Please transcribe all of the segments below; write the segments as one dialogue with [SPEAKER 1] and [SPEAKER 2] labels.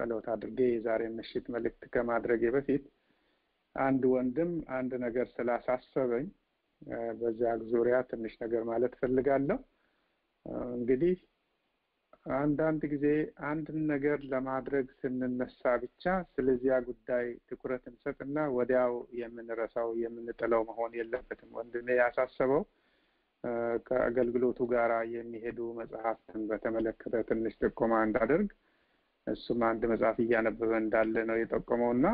[SPEAKER 1] ጸሎት አድርጌ የዛሬ ምሽት መልእክት ከማድረጌ በፊት አንድ ወንድም አንድ ነገር ስላሳሰበኝ በዚያ ዙሪያ ትንሽ ነገር ማለት ፈልጋለሁ። እንግዲህ አንዳንድ ጊዜ አንድን ነገር ለማድረግ ስንነሳ ብቻ ስለዚያ ጉዳይ ትኩረት እንሰጥና ወዲያው የምንረሳው የምንጥለው መሆን የለበትም። ወንድሜ ያሳሰበው ከአገልግሎቱ ጋር የሚሄዱ መጽሐፍትን በተመለከተ ትንሽ ጥቆማ እንዳደርግ እሱም አንድ መጽሐፍ እያነበበ እንዳለ ነው የጠቆመው እና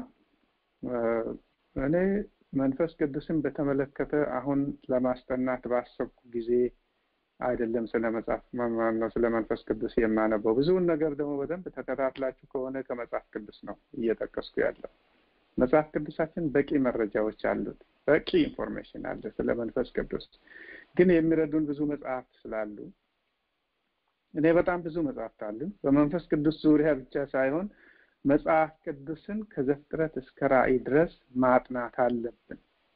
[SPEAKER 1] እኔ መንፈስ ቅዱስን በተመለከተ አሁን ለማስጠናት ባሰብኩ ጊዜ አይደለም ስለ መጽሐፍ ነው ስለ መንፈስ ቅዱስ የማነበው። ብዙውን ነገር ደግሞ በደንብ ተከታትላችሁ ከሆነ ከመጽሐፍ ቅዱስ ነው እየጠቀስኩ ያለው። መጽሐፍ ቅዱሳችን በቂ መረጃዎች አሉት፣ በቂ ኢንፎርሜሽን አለ ስለ መንፈስ ቅዱስ። ግን የሚረዱን ብዙ መጽሐፍት ስላሉ እኔ በጣም ብዙ መጽሐፍት አሉ በመንፈስ ቅዱስ ዙሪያ ብቻ ሳይሆን መጽሐፍ ቅዱስን ከዘፍጥረት እስከ ራእይ ድረስ ማጥናት አለብን።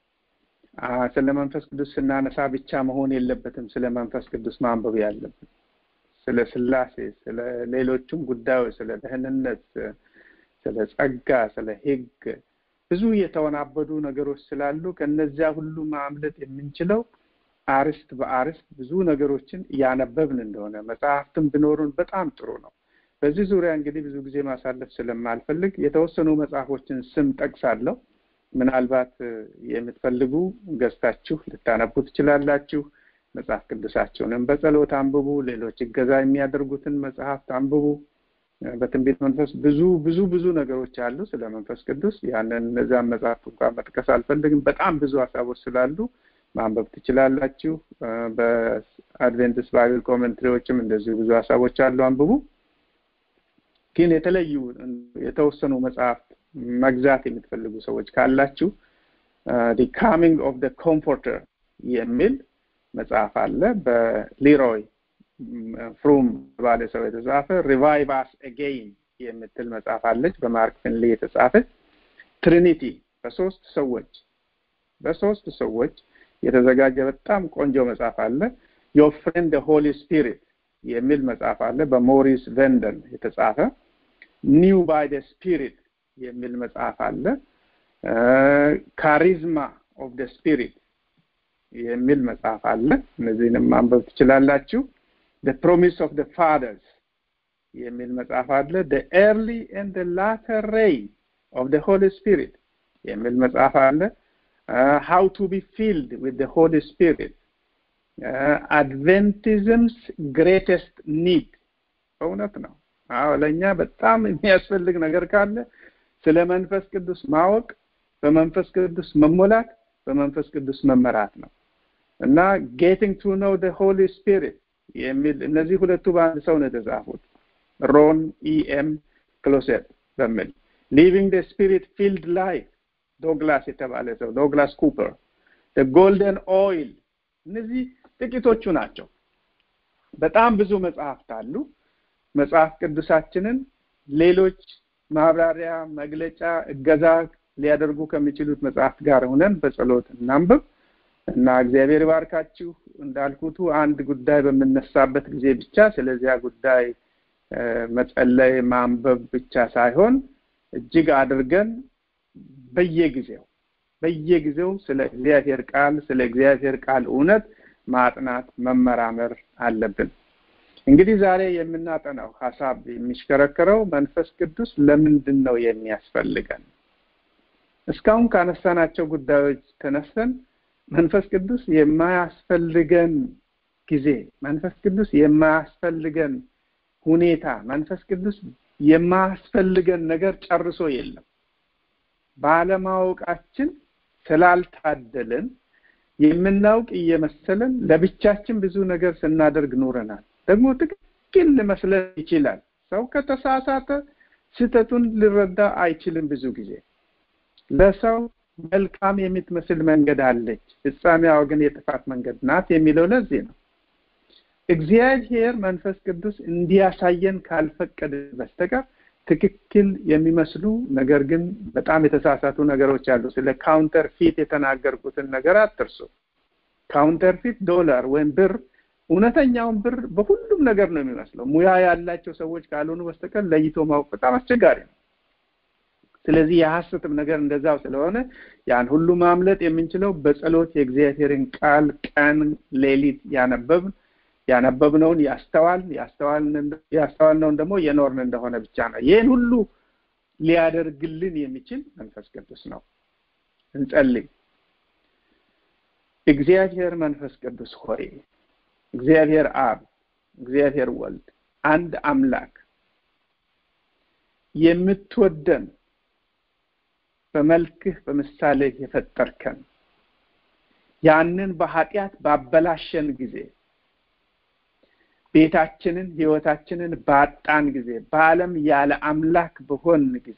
[SPEAKER 1] ስለ መንፈስ ቅዱስ ስናነሳ ብቻ መሆን የለበትም ስለ መንፈስ ቅዱስ ማንበብ ያለብን። ስለ ስላሴ፣ ስለ ሌሎቹም ጉዳዮች፣ ስለ ደህንነት፣ ስለ ጸጋ፣ ስለ ሕግ ብዙ የተወናበዱ ነገሮች ስላሉ ከነዚያ ሁሉ ማምለጥ የምንችለው አርስት በአርስት ብዙ ነገሮችን እያነበብን እንደሆነ መጽሐፍትም ቢኖሩን በጣም ጥሩ ነው። በዚህ ዙሪያ እንግዲህ ብዙ ጊዜ ማሳለፍ ስለማልፈልግ የተወሰኑ መጽሐፎችን ስም ጠቅሳለሁ። ምናልባት የምትፈልጉ ገዝታችሁ ልታነቡ ትችላላችሁ። መጽሐፍ ቅዱሳቸውንም በጸሎት አንብቡ። ሌሎች እገዛ የሚያደርጉትን መጽሐፍት አንብቡ። በትንቢት መንፈስ ብዙ ብዙ ብዙ ነገሮች አሉ ስለ መንፈስ ቅዱስ። ያንን እነዚያን መጽሐፍት እንኳን መጥቀስ አልፈልግም። በጣም ብዙ ሀሳቦች ስላሉ ማንበብ ትችላላችሁ። በአድቬንቲስት ባይብል ኮሜንትሪዎችም እንደዚሁ ብዙ ሀሳቦች አሉ፣ አንብቡ። ግን የተለዩ የተወሰኑ መጽሐፍት መግዛት የምትፈልጉ ሰዎች ካላችሁ ዲ ካሚንግ ኦፍ ደ ኮምፎርተር የሚል መጽሐፍ አለ በሊሮይ ፍሩም ባለ ሰው የተጻፈ ሪቫይቭ አስ አጌይን የምትል መጽሐፍ አለች በማርክ ፊንሊ የተጻፈች ትሪኒቲ በሶስት ሰዎች በሶስት ሰዎች የተዘጋጀ በጣም ቆንጆ መጽሐፍ አለ ዮር ፍሬንድ ሆሊ ስፒሪት የሚል መጽሐፍ አለ በሞሪስ ቬንደን የተጻፈ ኒው ባይ ደ ስፒሪት የሚል መጽሐፍ አለ ካሪዝማ ኦፍ ደ ስፒሪት የሚል መጽሐፍ አለ እነዚህንም ማንበብ ትችላላችሁ ደ ፕሮሚስ ኦፍ ደ ፋደርስ የሚል መጽሐፍ አለ ደ ኤርሊ ኤንድ ላተር ሬይን ኦፍ ደ ሆሊ ስፒሪት የሚል መጽሐፍ አለ ሃው ቱ ቢ ፊልድ ዊት ደ ሆሊ ስፒሪት አድቬንቲዝምስ ግሬተስት ኒድ እውነት ነው አዎ ለእኛ በጣም የሚያስፈልግ ነገር ካለ ስለ መንፈስ ቅዱስ ማወቅ በመንፈስ ቅዱስ መሞላት በመንፈስ ቅዱስ መመራት ነው እና ጌቲንግ ቱ ኖው ደ ሆሊ ስፒሪት የሚል እነዚህ ሁለቱ በአንድ ሰው ነው የተጻፉት ሮን ኢኤም ክሎሴት በሚል ሊቪንግ ደ ስፒሪት ፊልድ ላይፍ ዶግላስ የተባለ ሰው ዶግላስ ኩፐር ጎልደን ኦይል እነዚህ ጥቂቶቹ ናቸው በጣም ብዙ መጽሐፍት አሉ መጽሐፍ ቅዱሳችንን ሌሎች ማብራሪያ መግለጫ እገዛ ሊያደርጉ ከሚችሉት መጽሐፍት ጋር ሆነን በጸሎት እናንብብ እና እግዚአብሔር ባርካችሁ እንዳልኩቱ አንድ ጉዳይ በምነሳበት ጊዜ ብቻ ስለዚያ ጉዳይ መጸለይ ማንበብ ብቻ ሳይሆን እጅግ አድርገን በየጊዜው በየጊዜው ስለ እግዚአብሔር ቃል ስለ እግዚአብሔር ቃል እውነት ማጥናት መመራመር አለብን እንግዲህ ዛሬ የምናጠናው ሀሳብ የሚሽከረከረው መንፈስ ቅዱስ ለምንድን ነው የሚያስፈልገን እስካሁን ካነሳናቸው ጉዳዮች ተነስተን መንፈስ ቅዱስ የማያስፈልገን ጊዜ መንፈስ ቅዱስ የማያስፈልገን ሁኔታ መንፈስ ቅዱስ የማያስፈልገን ነገር ጨርሶ የለም ባለማወቃችን ስላልታደልን የምናውቅ እየመሰለን ለብቻችን ብዙ ነገር ስናደርግ ኖረናል ደግሞ ትክክል ሊመስለን ይችላል ሰው ከተሳሳተ ስህተቱን ሊረዳ አይችልም ብዙ ጊዜ ለሰው መልካም የምትመስል መንገድ አለች ፍጻሜዋ ግን የጥፋት መንገድ ናት የሚለው ለዚህ ነው እግዚአብሔር መንፈስ ቅዱስ እንዲያሳየን ካልፈቀደ በስተቀር ትክክል የሚመስሉ ነገር ግን በጣም የተሳሳቱ ነገሮች አሉ ስለ ካውንተር ፊት የተናገርኩትን ነገር አትርሱ ካውንተር ፊት ዶላር ወይም ብር እውነተኛውን ብር በሁሉም ነገር ነው የሚመስለው። ሙያ ያላቸው ሰዎች ካልሆኑ በስተቀር ለይቶ ማወቅ በጣም አስቸጋሪ ነው። ስለዚህ የሐሰትም ነገር እንደዛው ስለሆነ ያን ሁሉ ማምለጥ የምንችለው በጸሎት የእግዚአብሔርን ቃል ቀን ሌሊት ያነበብን ያነበብነውን ያስተዋል ያስተዋልነውን ደግሞ የኖርን እንደሆነ ብቻ ነው። ይህን ሁሉ ሊያደርግልን የሚችል መንፈስ ቅዱስ ነው። እንጸልይ። እግዚአብሔር መንፈስ ቅዱስ ሆይ እግዚአብሔር አብ፣ እግዚአብሔር ወልድ አንድ አምላክ የምትወደን በመልክህ በምሳሌህ የፈጠርከን ያንን በኃጢአት ባበላሸን ጊዜ ቤታችንን ህይወታችንን ባጣን ጊዜ በዓለም ያለ አምላክ በሆን ጊዜ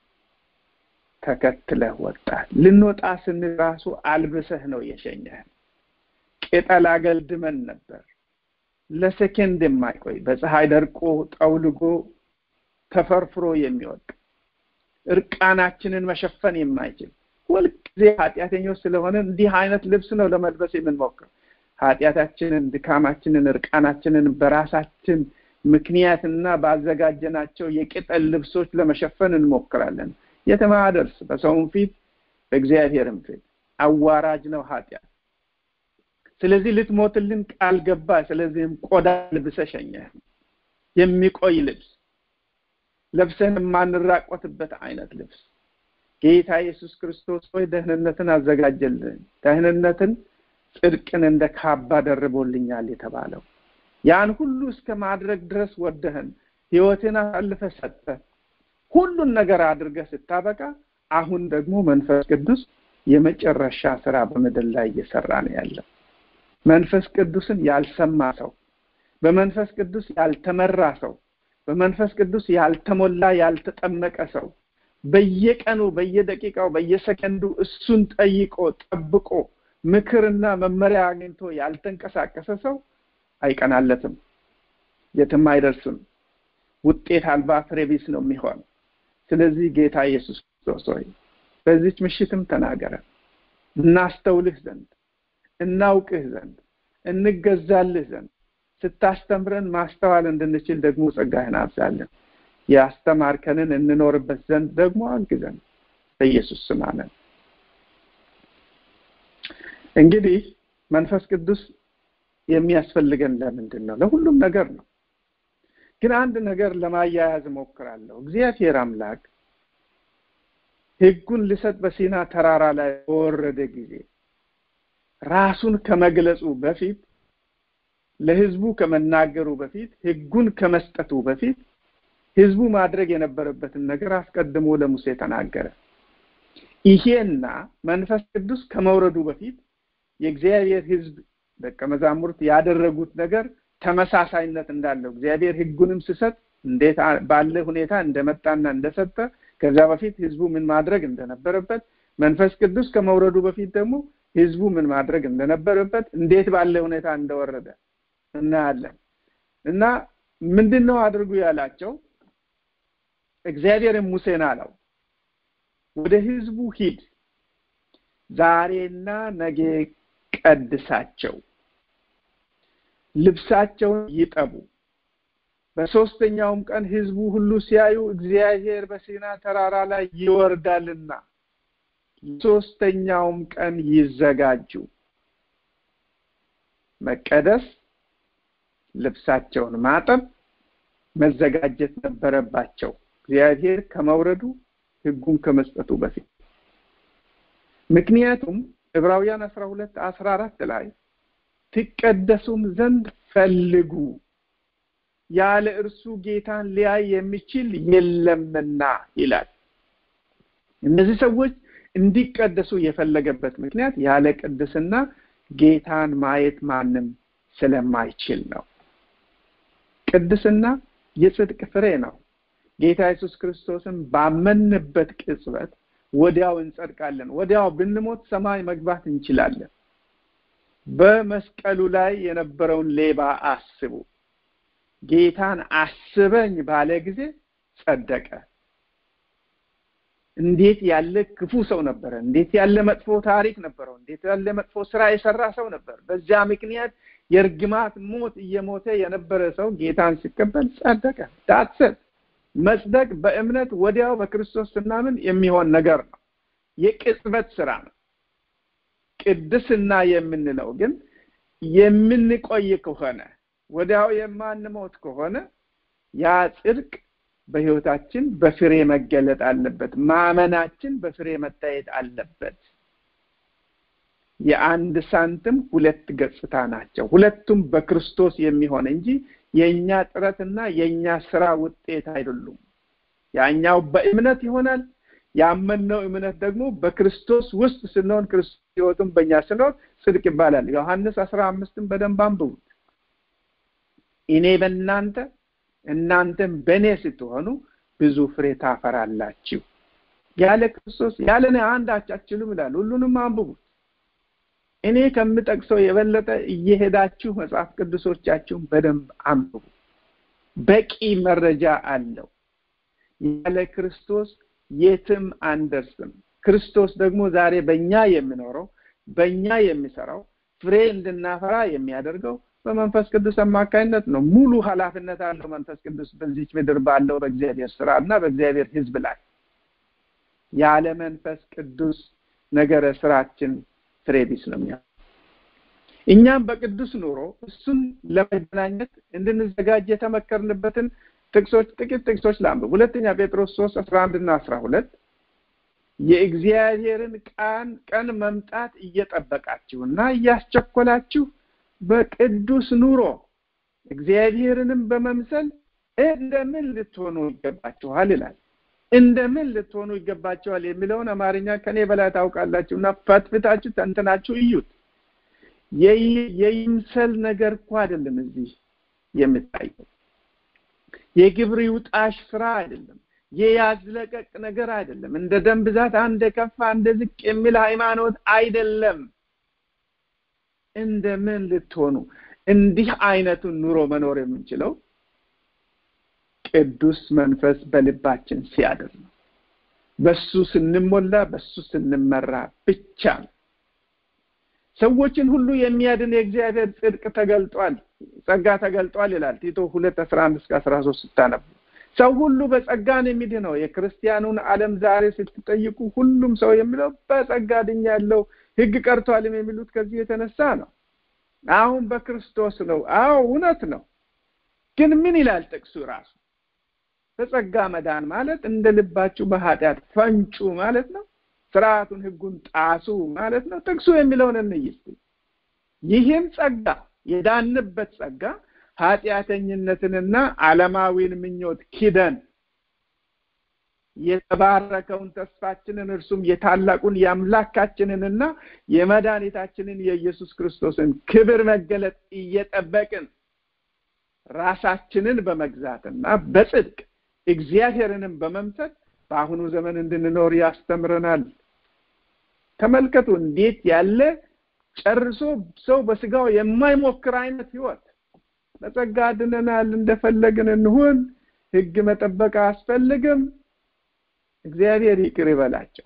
[SPEAKER 1] ተከትለህ ወጣ። ልንወጣ ስንል ራሱ አልብሰህ ነው የሸኘህን። ቅጠል አገልድመን ነበር። ለሰከንድ የማይቆይ በፀሐይ ደርቆ ጠውልጎ ተፈርፍሮ የሚወድቅ እርቃናችንን መሸፈን የማይችል ሁልጊዜ ኃጢአተኞች ስለሆነ እንዲህ አይነት ልብስ ነው ለመልበስ የምንሞክር። ኃጢአታችንን፣ ድካማችንን፣ እርቃናችንን በራሳችን ምክንያትና ባዘጋጀናቸው የቅጠል ልብሶች ለመሸፈን እንሞክራለን። የትም አያደርስ። በሰውም ፊት በእግዚአብሔርም ፊት አዋራጅ ነው ኃጢአት። ስለዚህ ልትሞትልን ቃል ገባ። ስለዚህም ቆዳ ልብሰ ሸኘህ፣ የሚቆይ ልብስ ለብሰን የማንራቆትበት አይነት ልብስ ጌታ ኢየሱስ ክርስቶስ ሆይ ደህንነትን አዘጋጀልን። ደህንነትን ጽድቅን እንደ ካባ ደርቦልኛል የተባለው ያን ሁሉ እስከ ማድረግ ድረስ ወደህን ህይወትን አሳልፈ ሰጠ ሁሉን ነገር አድርገህ ስታበቃ አሁን ደግሞ መንፈስ ቅዱስ የመጨረሻ ስራ በምድር ላይ እየሰራ ነው ያለው። መንፈስ ቅዱስን ያልሰማ ሰው፣ በመንፈስ ቅዱስ ያልተመራ ሰው፣ በመንፈስ ቅዱስ ያልተሞላ ያልተጠመቀ ሰው በየቀኑ በየደቂቃው በየሰከንዱ እሱን ጠይቆ ጠብቆ ምክርና መመሪያ አግኝቶ ያልተንቀሳቀሰ ሰው አይቀናለትም፣ የትም አይደርስም። ውጤት አልባ ፍሬ ቢስ ነው የሚሆን። ስለዚህ ጌታ ኢየሱስ ክርስቶስ ሆይ በዚች ምሽትም ተናገረ፣ እናስተውልህ ዘንድ እናውቅህ ዘንድ እንገዛልህ ዘንድ ስታስተምረን ማስተዋል እንድንችል ደግሞ ጸጋህን አብዛለን። ያስተማርከንን እንኖርበት ዘንድ ደግሞ አግዘን። በኢየሱስ ስም አሜን። እንግዲህ መንፈስ ቅዱስ የሚያስፈልገን ለምንድን ነው? ለሁሉም ነገር ነው። ግን አንድ ነገር ለማያያዝ እሞክራለሁ። እግዚአብሔር አምላክ ሕጉን ሊሰጥ በሲና ተራራ ላይ በወረደ ጊዜ ራሱን ከመግለጹ በፊት ለሕዝቡ ከመናገሩ በፊት ሕጉን ከመስጠቱ በፊት ሕዝቡ ማድረግ የነበረበትን ነገር አስቀድሞ ለሙሴ ተናገረ። ይሄና መንፈስ ቅዱስ ከመውረዱ በፊት የእግዚአብሔር ሕዝብ ደቀ መዛሙርት ያደረጉት ነገር ተመሳሳይነት እንዳለው እግዚአብሔር ሕጉንም ሲሰጥ እንዴት ባለ ሁኔታ እንደመጣና እንደሰጠ ከዛ በፊት ሕዝቡ ምን ማድረግ እንደነበረበት መንፈስ ቅዱስ ከመውረዱ በፊት ደግሞ ሕዝቡ ምን ማድረግ እንደነበረበት እንዴት ባለ ሁኔታ እንደወረደ እናያለን እና ምንድን ነው አድርጉ ያላቸው? እግዚአብሔርም ሙሴን አለው ወደ ሕዝቡ ሂድ፣ ዛሬና ነገ ቀድሳቸው፣ ልብሳቸውን ይጠቡ። በሶስተኛውም ቀን ሕዝቡ ሁሉ ሲያዩ እግዚአብሔር በሲና ተራራ ላይ ይወርዳልና ሶስተኛውም ቀን ይዘጋጁ። መቀደስ፣ ልብሳቸውን ማጠብ፣ መዘጋጀት ነበረባቸው እግዚአብሔር ከመውረዱ ሕጉን ከመስጠቱ በፊት ምክንያቱም ዕብራውያን አስራ ሁለት አስራ አራት ላይ ትቀደሱም ዘንድ ፈልጉ ያለ እርሱ ጌታን ሊያይ የሚችል የለምና ይላል። እነዚህ ሰዎች እንዲቀደሱ የፈለገበት ምክንያት ያለ ቅድስና ጌታን ማየት ማንም ስለማይችል ነው። ቅድስና የጽድቅ ፍሬ ነው። ጌታ ኢየሱስ ክርስቶስን ባመንበት ቅጽበት ወዲያው እንጸድቃለን። ወዲያው ብንሞት ሰማይ መግባት እንችላለን። በመስቀሉ ላይ የነበረውን ሌባ አስቡ። ጌታን አስበኝ ባለ ጊዜ ጸደቀ። እንዴት ያለ ክፉ ሰው ነበረ! እንዴት ያለ መጥፎ ታሪክ ነበረው! እንዴት ያለ መጥፎ ስራ የሰራ ሰው ነበር! በዚያ ምክንያት የእርግማት ሞት እየሞተ የነበረ ሰው ጌታን ሲቀበል ጸደቀ። ዳትሰት መጽደቅ በእምነት ወዲያው በክርስቶስ ስናምን የሚሆን ነገር ነው። የቅጽበት ስራ ነው። ቅድስና የምንለው ግን የምንቆይ ከሆነ ወዲያው የማንሞት ከሆነ ያ ጽድቅ በህይወታችን በፍሬ መገለጥ አለበት። ማመናችን በፍሬ መታየት አለበት። የአንድ ሳንቲም ሁለት ገጽታ ናቸው። ሁለቱም በክርስቶስ የሚሆን እንጂ የእኛ ጥረትና የእኛ ስራ ውጤት አይደሉም። ያኛው በእምነት ይሆናል። ያመንነው እምነት ደግሞ በክርስቶስ ውስጥ ስንሆን ክርስቶስ ህይወቱም በእኛ ስንሆን ጽድቅ ይባላል። ዮሐንስ አስራ አምስትን በደንብ አንብቡት። እኔ በእናንተ እናንተም በእኔ ስትሆኑ ብዙ ፍሬ ታፈራላችሁ። ያለ ክርስቶስ ያለ እኔ አንዳች አትችሉም ይላል። ሁሉንም አንብቡት። እኔ ከምጠቅሰው የበለጠ እየሄዳችሁ መጽሐፍ ቅዱሶቻችሁን በደንብ አንብቡ። በቂ መረጃ አለው። ያለ ክርስቶስ የትም አንደርስም። ክርስቶስ ደግሞ ዛሬ በእኛ የሚኖረው በእኛ የሚሰራው ፍሬ እንድናፈራ የሚያደርገው በመንፈስ ቅዱስ አማካኝነት ነው። ሙሉ ኃላፊነት አለው መንፈስ ቅዱስ በዚች ምድር ባለው በእግዚአብሔር ስራ እና በእግዚአብሔር ሕዝብ ላይ። ያለ መንፈስ ቅዱስ ነገረ ስራችን ፍሬ ቢስ ነው የሚሆነው። እኛም በቅዱስ ኑሮ እሱን ለመገናኘት እንድንዘጋጅ የተመከርንበትን ጥቅሶች ጥቂት ጥቅሶች ላንብብ። ሁለተኛ ጴጥሮስ ሶስት አስራ አንድ እና አስራ ሁለት የእግዚአብሔርን ቃን ቀን መምጣት እየጠበቃችሁና እያስቸኮላችሁ በቅዱስ ኑሮ እግዚአብሔርንም በመምሰል እንደምን ልትሆኑ ይገባችኋል ይላል። እንደምን ልትሆኑ ይገባችኋል የሚለውን አማርኛ ከኔ በላይ ታውቃላችሁ እና ፈትፍታችሁ ተንትናችሁ እዩት። የይምሰል ነገር እኮ አይደለም እዚህ የሚታየው። የግብር ይውጣሽ ስራ አይደለም። የያዝለቀቅ ነገር አይደለም። እንደ ደም ብዛት አንድ ከፍ አንድ ዝቅ የሚል ሃይማኖት አይደለም። እንደምን ልትሆኑ እንዲህ አይነቱን ኑሮ መኖር የምንችለው ቅዱስ መንፈስ በልባችን ሲያድር ነው። በሱ ስንሞላ፣ በሱ ስንመራ ብቻ ነው። ሰዎችን ሁሉ የሚያድን የእግዚአብሔር ጽድቅ ተገልጧል፣ ጸጋ ተገልጧል ይላል ቲቶ ሁለት አስራ አንድ እስከ አስራ ሶስት ስታነቡ ሰው ሁሉ በጸጋ ነው የሚድነው። የክርስቲያኑን ዓለም ዛሬ ስትጠይቁ ሁሉም ሰው የሚለው በጸጋ ድኛለሁ፣ ሕግ ቀርቷልም የሚሉት ከዚህ የተነሳ ነው። አሁን በክርስቶስ ነው። አዎ እውነት ነው። ግን ምን ይላል ጥቅሱ ራሱ? በጸጋ መዳን ማለት እንደ ልባችሁ በኃጢአት ፈንጩ ማለት ነው። ስርዓቱን ሕጉን ጣሱ ማለት ነው። ጥቅሱ የሚለውን እንይ እስቲ። ይህም ጸጋ የዳንበት ጸጋ ኃጢአተኝነትንና ዓለማዊን ምኞት ኪደን የተባረከውን ተስፋችንን እርሱም የታላቁን የአምላካችንንና የመድኃኒታችንን የኢየሱስ ክርስቶስን ክብር መገለጥ እየጠበቅን ራሳችንን በመግዛትና በጽድቅ እግዚአብሔርንም በመምሰል በአሁኑ ዘመን እንድንኖር ያስተምረናል። ተመልከቱ እንዴት ያለ ጨርሶ ሰው በስጋው የማይሞክር አይነት ህይወት በጸጋ ድነናል፣ እንደፈለግን እንሁን፣ ህግ መጠበቅ አያስፈልግም፣ እግዚአብሔር ይቅር ይበላቸው።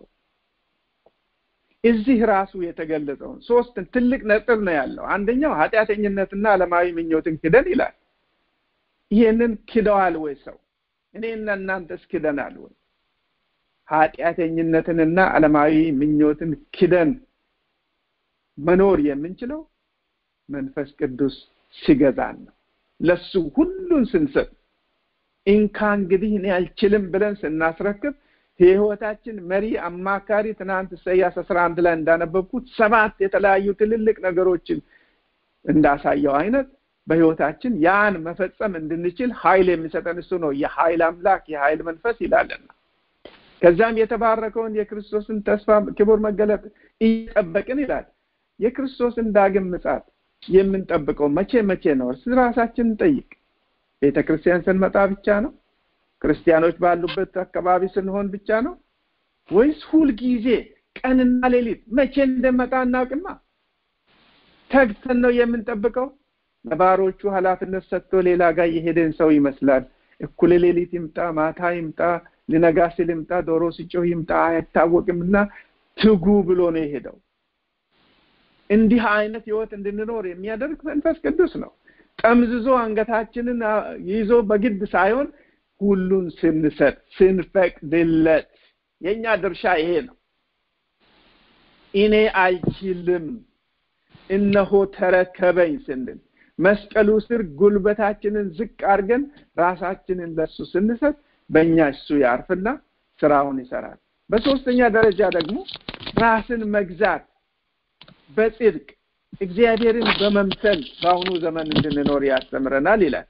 [SPEAKER 1] እዚህ ራሱ የተገለጸውን ሶስት ትልቅ ነጥብ ነው ያለው። አንደኛው ኃጢአተኝነትና ዓለማዊ ምኞትን ክደን ይላል። ይህንን ክደዋል ወይ ሰው? እኔና እናንተስ ክደናል ወይ? ኃጢአተኝነትንና ዓለማዊ ምኞትን ክደን መኖር የምንችለው መንፈስ ቅዱስ ሲገዛን ነው። ለሱ ሁሉን ስንሰጥ እንካ እንግዲህ እኔ አልችልም ብለን ስናስረክብ የህይወታችን መሪ አማካሪ ትናንት ኢሳያስ አስራ አንድ ላይ እንዳነበብኩት ሰባት የተለያዩ ትልልቅ ነገሮችን እንዳሳየው አይነት በህይወታችን ያን መፈጸም እንድንችል ኃይል የሚሰጠን እሱ ነው። የኃይል አምላክ የኃይል መንፈስ ይላልና ከዛም የተባረከውን የክርስቶስን ተስፋ ክቡር መገለጥ እየጠበቅን ይላል። የክርስቶስን ዳግም ምጻት የምንጠብቀው መቼ መቼ ነው? እርስ ራሳችን እንጠይቅ። ቤተ ክርስቲያን ስንመጣ ብቻ ነው? ክርስቲያኖች ባሉበት አካባቢ ስንሆን ብቻ ነው ወይስ ሁልጊዜ ቀንና ሌሊት መቼ እንደመጣ እናውቅማ። ተግተን ነው የምንጠብቀው። ለባሮቹ ኃላፊነት ሰጥቶ ሌላ ጋር የሄደን ሰው ይመስላል። እኩለ ሌሊት ይምጣ፣ ማታ ይምጣ፣ ሊነጋ ሲል ይምጣ፣ ዶሮ ሲጮህ ይምጣ አይታወቅም እና ትጉ ብሎ ነው የሄደው። እንዲህ አይነት ህይወት እንድንኖር የሚያደርግ መንፈስ ቅዱስ ነው። ጠምዝዞ አንገታችንን ይዞ በግድ ሳይሆን ሁሉን ስንሰጥ ስንፈቅድለት፣ የእኛ ድርሻ ይሄ ነው። እኔ አልችልም እነሆ ተረከበኝ ስንል መስቀሉ ስር ጉልበታችንን ዝቅ አድርገን ራሳችንን ለሱ ስንሰጥ በእኛ እሱ ያርፍና ስራውን ይሰራል። በሶስተኛ ደረጃ ደግሞ ራስን መግዛት በጽድቅ እግዚአብሔርን በመምሰል በአሁኑ ዘመን እንድንኖር ያስተምረናል ይላል።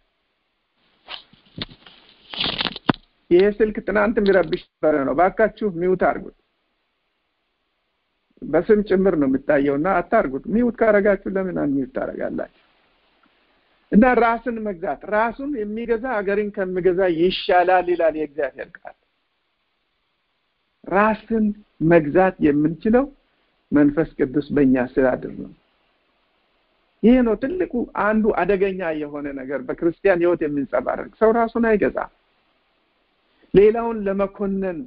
[SPEAKER 1] ይሄ ስልክ ትናንት የሚረብሽ ነበረ ነው። ባካችሁ ሚውት አድርጉት። በስም ጭምር ነው የሚታየውና አታርጉት። ሚውት ካረጋችሁ ለምን አንሚውት ታደርጋላችሁ? እና ራስን መግዛት ራሱን የሚገዛ ሀገርን ከሚገዛ ይሻላል ይላል የእግዚአብሔር ቃል። ራስን መግዛት የምንችለው መንፈስ ቅዱስ በእኛ ስላድር ነው። ይህ ነው ትልቁ አንዱ አደገኛ የሆነ ነገር በክርስቲያን ህይወት የሚንጸባረቅ ሰው ራሱን አይገዛም። ሌላውን ለመኮነን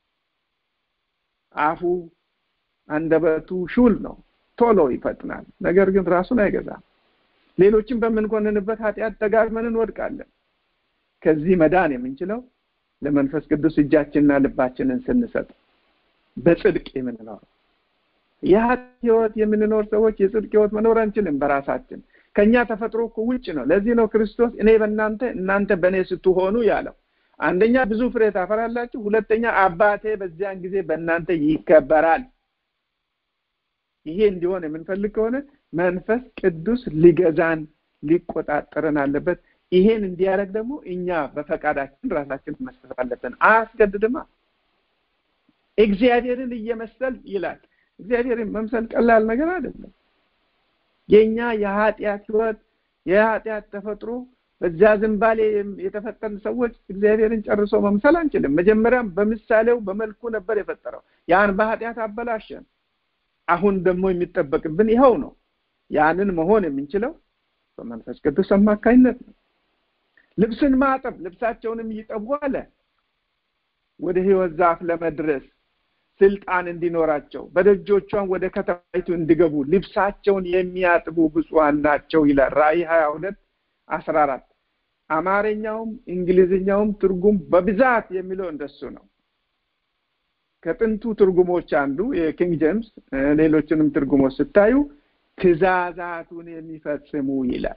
[SPEAKER 1] አፉ አንደበቱ ሹል ነው፣ ቶሎ ይፈጥናል። ነገር ግን ራሱን አይገዛም። ሌሎችን በምንኮንንበት ኃጢአት ደጋግመን እንወድቃለን። ከዚህ መዳን የምንችለው ለመንፈስ ቅዱስ እጃችንና ልባችንን ስንሰጥ በጽድቅ የምንኖረው የኃጢአት ህይወት የምንኖር ሰዎች የጽድቅ ህይወት መኖር አንችልም በራሳችን ከኛ ተፈጥሮ እኮ ውጭ ነው። ለዚህ ነው ክርስቶስ እኔ በእናንተ እናንተ በእኔ ስትሆኑ ያለው። አንደኛ ብዙ ፍሬ ታፈራላችሁ፣ ሁለተኛ አባቴ በዚያን ጊዜ በእናንተ ይከበራል። ይሄ እንዲሆን የምንፈልግ ከሆነ መንፈስ ቅዱስ ሊገዛን ሊቆጣጠረን አለበት። ይሄን እንዲያደርግ ደግሞ እኛ በፈቃዳችን ራሳችን መስጠት አለብን። አያስገድድማ። እግዚአብሔርን እየመሰል ይላል። እግዚአብሔርን መምሰል ቀላል ነገር አይደለም። የኛ የኃጢአት ህይወት የኃጢአት ተፈጥሮ በዚያ ዝንባሌ የተፈጠርን ሰዎች እግዚአብሔርን ጨርሶ መምሰል አንችልም። መጀመሪያም በምሳሌው በመልኩ ነበር የፈጠረው። ያን በኃጢአት አበላሸን። አሁን ደግሞ የሚጠበቅብን ይኸው ነው። ያንን መሆን የምንችለው በመንፈስ ቅዱስ አማካኝነት ነው። ልብስን ማጠብ ልብሳቸውንም ይጠቡ አለ። ወደ ህይወት ዛፍ ለመድረስ ስልጣን እንዲኖራቸው በደጆቿን ወደ ከተማይቱ እንዲገቡ ልብሳቸውን የሚያጥቡ ብፁዓን ናቸው ይላል ራእይ ሀያ ሁለት አስራ አራት አማርኛውም እንግሊዝኛውም ትርጉም በብዛት የሚለው እንደሱ ነው። ከጥንቱ ትርጉሞች አንዱ የኪንግ ጄምስ ሌሎችንም ትርጉሞች ስታዩ ትእዛዛቱን የሚፈጽሙ ይላል።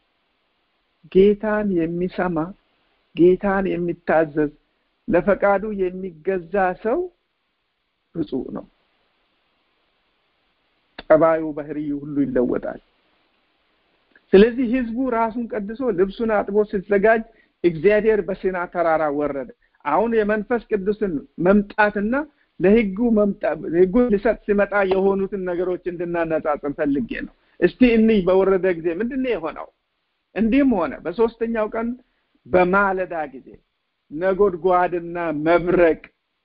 [SPEAKER 1] ጌታን የሚሰማ ጌታን የሚታዘዝ ለፈቃዱ የሚገዛ ሰው ብፁዕ ነው። ጠባዩ፣ ባህሪዩ ሁሉ ይለወጣል። ስለዚህ ህዝቡ ራሱን ቀድሶ ልብሱን አጥቦ ሲዘጋጅ እግዚአብሔር በሲና ተራራ ወረደ። አሁን የመንፈስ ቅዱስን መምጣትና ለህጉ መምጣት ህጉ ሊሰጥ ሲመጣ የሆኑትን ነገሮች እንድናነጻጽር ፈልጌ ነው። እስቲ እንይ በወረደ ጊዜ ምንድን ነው የሆነው? እንዲህም ሆነ በሶስተኛው ቀን በማለዳ ጊዜ ነጎድጓድና መብረቅ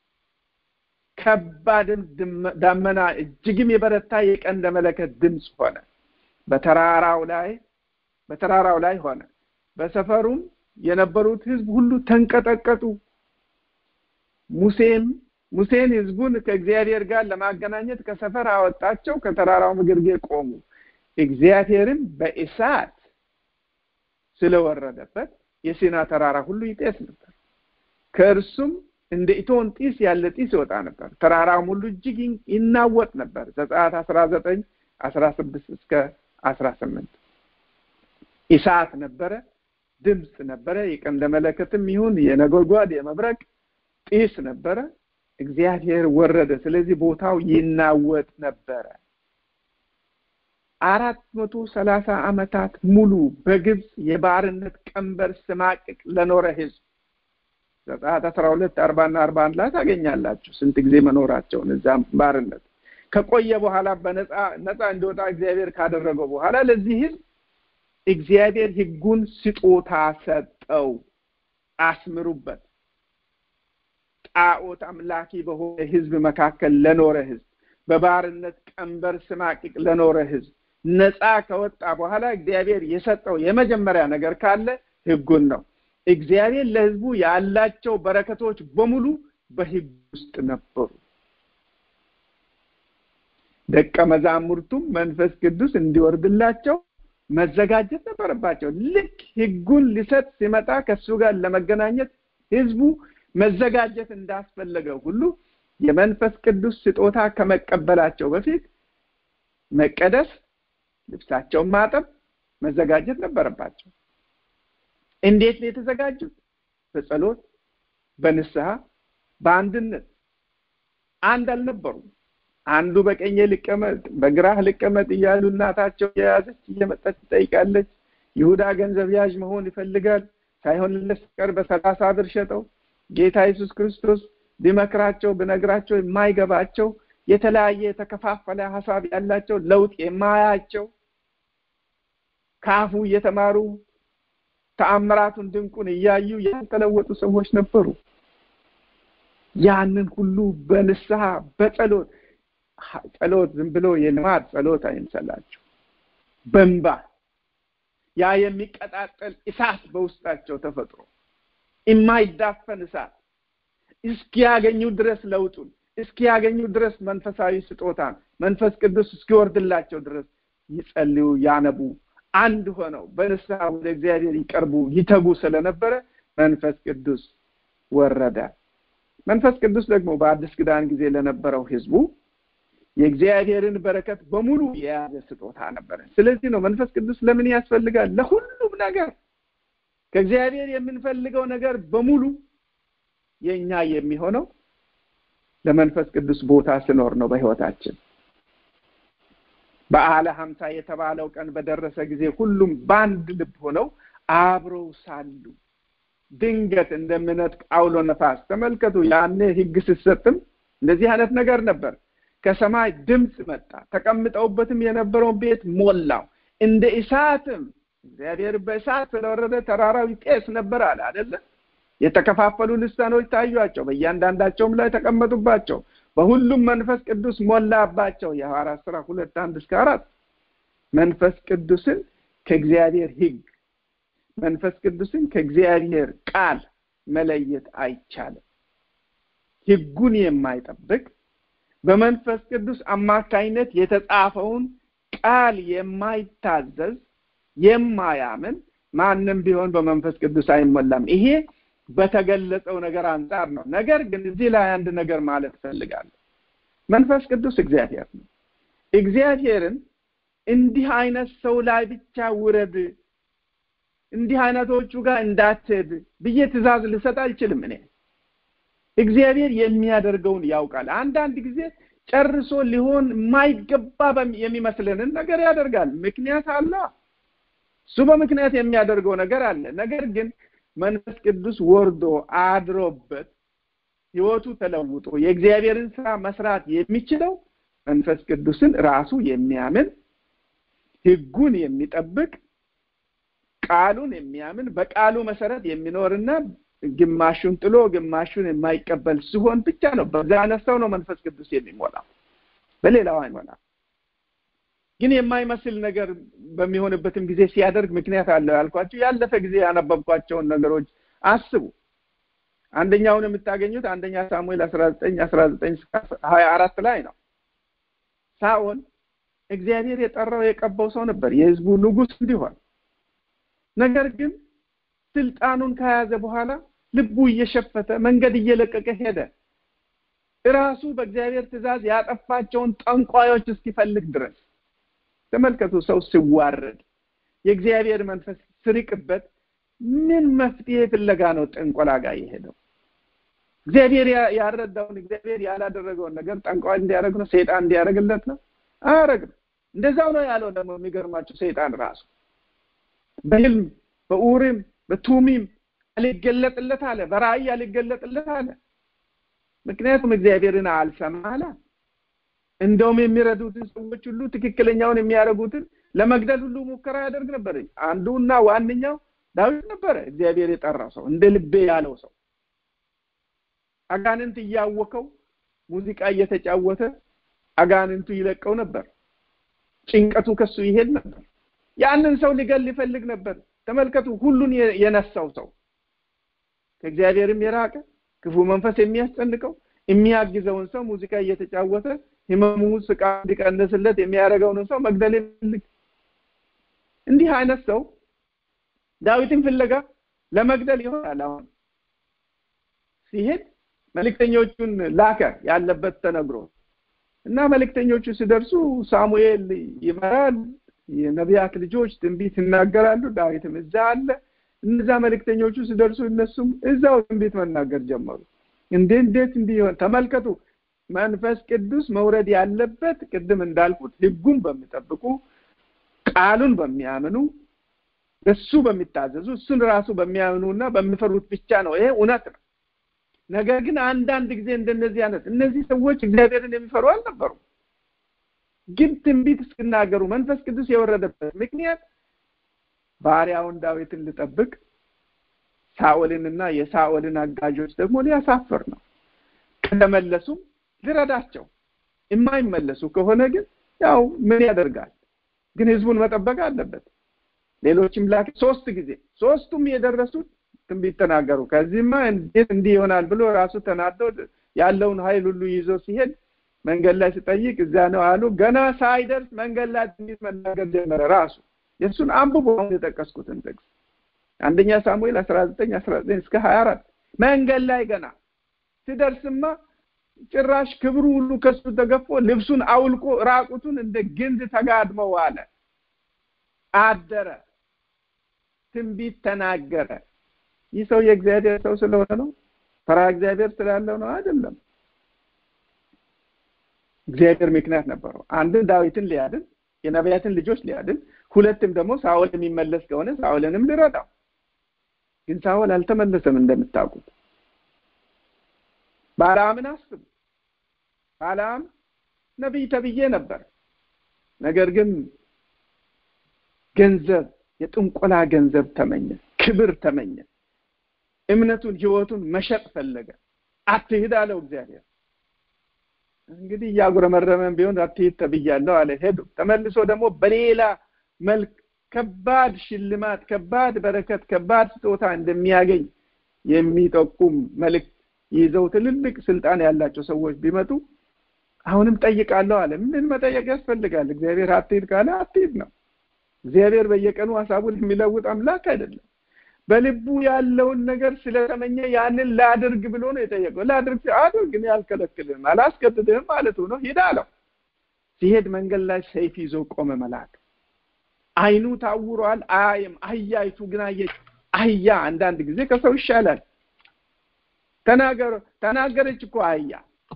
[SPEAKER 1] ከባድም ዳመና እጅግም የበረታ የቀንደ መለከት ድምፅ ሆነ። በተራራው ላይ በተራራው ላይ ሆነ። በሰፈሩም የነበሩት ህዝብ ሁሉ ተንቀጠቀጡ። ሙሴም ሙሴን ህዝቡን ከእግዚአብሔር ጋር ለማገናኘት ከሰፈር አወጣቸው። ከተራራው ግርጌ ቆሙ። እግዚአብሔርም በእሳት ስለወረደበት የሲና ተራራ ሁሉ ይጤስ ነበር። ከእርሱም እንደ ኢቶን ጢስ ያለ ጢስ ይወጣ ነበር። ተራራውም ሁሉ እጅግ ይናወጥ ነበር። ዘጸአት አስራ ዘጠኝ አስራ ስድስት እስከ አስራ ስምንት እሳት ነበረ፣ ድምፅ ነበረ። የቀንደ መለከትም ይሁን የነጎድጓድ የመብረቅ ጢስ ነበረ። እግዚአብሔር ወረደ። ስለዚህ ቦታው ይናወጥ ነበረ። አራት መቶ ሰላሳ ዓመታት ሙሉ በግብፅ የባርነት ቀንበር ስማቅቅ ለኖረ ህዝብ ዘጸአት አስራ ሁለት አርባና አርባ አንድ ላይ ታገኛላችሁ ስንት ጊዜ መኖራቸውን እዛም ባርነት ከቆየ በኋላ በነፃ ነፃ እንዲወጣ እግዚአብሔር ካደረገው በኋላ ለዚህ ህዝብ እግዚአብሔር ህጉን ስጦታ ሰጠው። አስምሩበት። ጣዖት አምላኪ በሆነ ህዝብ መካከል ለኖረ ህዝብ፣ በባርነት ቀንበር ስማቅቅ ለኖረ ህዝብ ነፃ ከወጣ በኋላ እግዚአብሔር የሰጠው የመጀመሪያ ነገር ካለ ህጉን ነው። እግዚአብሔር ለህዝቡ ያላቸው በረከቶች በሙሉ በህግ ውስጥ ነበሩ። ደቀ መዛሙርቱም መንፈስ ቅዱስ እንዲወርድላቸው መዘጋጀት ነበረባቸው። ልክ ሕጉን ሊሰጥ ሲመጣ ከእሱ ጋር ለመገናኘት ህዝቡ መዘጋጀት እንዳስፈለገው ሁሉ የመንፈስ ቅዱስ ስጦታ ከመቀበላቸው በፊት መቀደስ፣ ልብሳቸውን ማጠብ፣ መዘጋጀት ነበረባቸው። እንዴት ነው የተዘጋጁት? በጸሎት፣ በንስሐ፣ በአንድነት አንድ አልነበሩም። አንዱ በቀኜ ልቀመጥ በግራህ ልቀመጥ እያሉ እናታቸው የያዘች እየመጣች ትጠይቃለች። ይሁዳ ገንዘብ ያዥ መሆን ይፈልጋል። ሳይሆንለት ሲቀር በሰላሳ ብር ሸጠው ጌታ ኢየሱስ ክርስቶስ ቢመክራቸው ብነግራቸው የማይገባቸው የተለያየ የተከፋፈለ ሀሳብ ያላቸው ለውጥ የማያቸው ከአፉ እየተማሩ ተአምራቱን ድንቁን እያዩ ያልተለወጡ ሰዎች ነበሩ። ያንን ሁሉ በንስሐ በጸሎት ጸሎት ዝም ብሎ የልማድ ጸሎት አይምሰላችሁ። በንባ ያ የሚቀጣጠል እሳት በውስጣቸው ተፈጥሮ የማይዳፈን እሳት እስኪያገኙ ድረስ ለውጡን እስኪያገኙ ድረስ መንፈሳዊ ስጦታን መንፈስ ቅዱስ እስኪወርድላቸው ድረስ ይጸልዩ፣ ያነቡ፣ አንድ ሆነው በንስሐ ወደ እግዚአብሔር ይቀርቡ፣ ይተጉ ስለነበረ መንፈስ ቅዱስ ወረደ። መንፈስ ቅዱስ ደግሞ በአዲስ ኪዳን ጊዜ ለነበረው ህዝቡ የእግዚአብሔርን በረከት በሙሉ የያዘ ስጦታ ነበረ። ስለዚህ ነው መንፈስ ቅዱስ ለምን ያስፈልጋል? ለሁሉም ነገር ከእግዚአብሔር የምንፈልገው ነገር በሙሉ የእኛ የሚሆነው ለመንፈስ ቅዱስ ቦታ ስኖር ነው በህይወታችን። በዓለ ሀምሳ የተባለው ቀን በደረሰ ጊዜ ሁሉም በአንድ ልብ ሆነው አብረው ሳሉ ድንገት እንደምነጥቅ አውሎ ነፋስ ተመልከቱ። ያኔ ህግ ስትሰጥም እንደዚህ አይነት ነገር ነበር። ከሰማይ ድምፅ መጣ፣ ተቀምጠውበትም የነበረውን ቤት ሞላው። እንደ እሳትም እግዚአብሔር በእሳት ስለወረደ ተራራው ይጤስ ነበር አለ አይደለ? የተከፋፈሉ ልሳኖች ታዩአቸው፣ በእያንዳንዳቸውም ላይ ተቀመጡባቸው። በሁሉም መንፈስ ቅዱስ ሞላባቸው። የሐዋርያት ሥራ ሁለት አንድ እስከ አራት መንፈስ ቅዱስን ከእግዚአብሔር ህግ መንፈስ ቅዱስን ከእግዚአብሔር ቃል መለየት አይቻልም። ህጉን የማይጠብቅ በመንፈስ ቅዱስ አማካይነት የተጻፈውን ቃል የማይታዘዝ የማያምን ማንም ቢሆን በመንፈስ ቅዱስ አይሞላም። ይሄ በተገለጸው ነገር አንጻር ነው። ነገር ግን እዚህ ላይ አንድ ነገር ማለት እፈልጋለሁ። መንፈስ ቅዱስ እግዚአብሔር ነው። እግዚአብሔርን እንዲህ አይነት ሰው ላይ ብቻ ውረድ፣ እንዲህ አይነቶቹ ጋር እንዳትሄድ ብዬ ትእዛዝ ልሰጥ አልችልም። እኔ እግዚአብሔር የሚያደርገውን ያውቃል። አንዳንድ ጊዜ ጨርሶ ሊሆን የማይገባ የሚመስለንን ነገር ያደርጋል። ምክንያት አለ። እሱ በምክንያት የሚያደርገው ነገር አለ። ነገር ግን መንፈስ ቅዱስ ወርዶ አድሮበት ህይወቱ ተለውጦ የእግዚአብሔርን ስራ መስራት የሚችለው መንፈስ ቅዱስን ራሱ የሚያምን ህጉን የሚጠብቅ ቃሉን የሚያምን በቃሉ መሰረት የሚኖርና ግማሹን ጥሎ ግማሹን የማይቀበል ሲሆን ብቻ ነው። በዛ አይነት ሰው ነው መንፈስ ቅዱስ የሚሞላው፣ በሌላው አይሞላም። ግን የማይመስል ነገር በሚሆንበትም ጊዜ ሲያደርግ ምክንያት አለው ያልኳቸው ያለፈ ጊዜ ያነበብኳቸውን ነገሮች አስቡ። አንደኛውን የምታገኙት አንደኛ ሳሙኤል አስራ ዘጠኝ አስራ ዘጠኝ ሀያ አራት ላይ ነው። ሳኦል እግዚአብሔር የጠራው የቀባው ሰው ነበር የህዝቡ ንጉሥ እንዲሆን። ነገር ግን ስልጣኑን ከያዘ በኋላ ልቡ እየሸፈተ መንገድ እየለቀቀ ሄደ። እራሱ በእግዚአብሔር ትእዛዝ ያጠፋቸውን ጠንቋዮች እስኪፈልግ ድረስ ተመልከቱ። ሰው ሲዋረድ የእግዚአብሔር መንፈስ ስርቅበት ምን መፍትሄ ፍለጋ ነው ጥንቆላ ጋር የሄደው? እግዚአብሔር ያረዳውን እግዚአብሔር ያላደረገውን ነገር ጠንቋይ እንዲያደርግ ነው? ሰይጣን እንዲያደርግለት ነው? አያደርግም። እንደዛው ነው ያለው። ደግሞ የሚገርማቸው ሰይጣን ራሱ በህልም በኡሪም በቱሚም አልገለጥለት አለ፣ በራእይ አልገለጥለት አለ። ምክንያቱም እግዚአብሔርን አልሰማ አለ። እንደውም የሚረዱትን ሰዎች ሁሉ ትክክለኛውን የሚያደርጉትን ለመግደል ሁሉ ሙከራ ያደርግ ነበር። አንዱና ዋነኛው ዳዊት ነበረ፣ እግዚአብሔር የጠራው ሰው፣ እንደ ልቤ ያለው ሰው። አጋንንት እያወቀው ሙዚቃ እየተጫወተ አጋንንቱ ይለቀው ነበር። ጭንቀቱ ከሱ ይሄድ ነበር። ያንን ሰው ሊገል ሊፈልግ ነበር። ተመልከቱ፣ ሁሉን የነሳው ሰው ከእግዚአብሔርም የራቀ ክፉ መንፈስ የሚያስጨንቀው የሚያግዘውን ሰው ሙዚቃ እየተጫወተ ህመሙ ስቃ እንዲቀንስለት የሚያደርገውን ሰው መግደል ይፈልግ እንዲህ አይነት ሰው ዳዊትን ፍለጋ ለመግደል ይሆናል አሁን ሲሄድ መልእክተኞቹን ላከ ያለበት ተነግሮ እና መልእክተኞቹ ሲደርሱ ሳሙኤል ይመራል የነቢያት ልጆች ትንቢት ይናገራሉ ዳዊትም እዛ አለ እነዛ መልእክተኞቹ ሲደርሱ እነሱም እዛው ትንቢት መናገር ጀመሩ እንዴ እንዴት እንዲሆን ተመልከቱ መንፈስ ቅዱስ መውረድ ያለበት ቅድም እንዳልኩት ህጉን በሚጠብቁ ቃሉን በሚያምኑ እሱ በሚታዘዙ እሱን ራሱ በሚያምኑና በሚፈሩት ብቻ ነው ይሄ እውነት ነው ነገር ግን አንዳንድ ጊዜ እንደነዚህ አይነት እነዚህ ሰዎች እግዚአብሔርን የሚፈሩ አልነበሩ ግን ትንቢት እስክናገሩ መንፈስ ቅዱስ የወረደበት ምክንያት ባሪያውን ዳዊትን ልጠብቅ ሳኦልንና የሳኦልን አጋዦች ደግሞ ሊያሳፍር ነው ከተመለሱም ልረዳቸው የማይመለሱ ከሆነ ግን ያው ምን ያደርጋል ግን ህዝቡን መጠበቅ አለበት ሌሎችም ላክ ሶስት ጊዜ ሶስቱም የደረሱት ትንቢት ተናገሩ ከዚህማ እንዴት እንዲህ ይሆናል ብሎ ራሱ ተናዶ ያለውን ኃይል ሁሉ ይዞ ሲሄድ መንገድ ላይ ሲጠይቅ እዛ ነው አሉ ገና ሳይደርስ መንገድ ላይ ትንቢት መናገር ጀመረ ራሱ የእሱን አንብቦ አሁን የጠቀስኩትን ጥቅስ አንደኛ ሳሙኤል አስራ ዘጠኝ አስራ ዘጠኝ እስከ ሀያ አራት መንገድ ላይ ገና ሲደርስማ ጭራሽ ክብሩ ሁሉ ከሱ ተገፎ ልብሱን አውልቆ ራቁቱን እንደ ግንድ ተጋድመው አለ አደረ ትንቢት ተናገረ ይህ ሰው የእግዚአብሔር ሰው ስለሆነ ነው ፈራ እግዚአብሔር ስላለው ነው አይደለም እግዚአብሔር ምክንያት ነበረው አንድን ዳዊትን ሊያድን የነቢያትን ልጆች ሊያድን ሁለትም ደግሞ ሳኦል የሚመለስ ከሆነ ሳኦልንም ሊረዳው ግን ሳኦል አልተመለሰም እንደምታውቁት ባላምን አስቡ ባላም ነቢይ ተብዬ ነበር ነገር ግን ገንዘብ የጥንቆላ ገንዘብ ተመኘ ክብር ተመኘ እምነቱን ህይወቱን መሸጥ ፈለገ አትሂድ አለው እግዚአብሔር እንግዲህ እያጉረመረመን ቢሆን አትሂድ ተብያለሁ አለ ሄዱ ተመልሶ ደግሞ በሌላ መልክ ከባድ ሽልማት ከባድ በረከት ከባድ ስጦታ እንደሚያገኝ የሚጠቁም መልእክት ይዘው ትልልቅ ስልጣን ያላቸው ሰዎች ቢመጡ አሁንም ጠይቃለሁ አለ ምን መጠየቅ ያስፈልጋል እግዚአብሔር አትሂድ ካለ አትሂድ ነው እግዚአብሔር በየቀኑ ሀሳቡን የሚለውጥ አምላክ አይደለም በልቡ ያለውን ነገር ስለተመኘ ያንን ላድርግ ብሎ ነው የጠየቀው ላድርግ አድርግ እኔ አልከለክልህም አላስገድድህም ማለቱ ነው ሂድ አለው ሲሄድ መንገድ ላይ ሰይፍ ይዞ ቆመ መልአክ አይኑ ታውሯል አያይም አህያይቱ ግን አየች አህያ አንዳንድ ጊዜ ከሰው ይሻላል ተናገር ተናገረች እኮ አህያ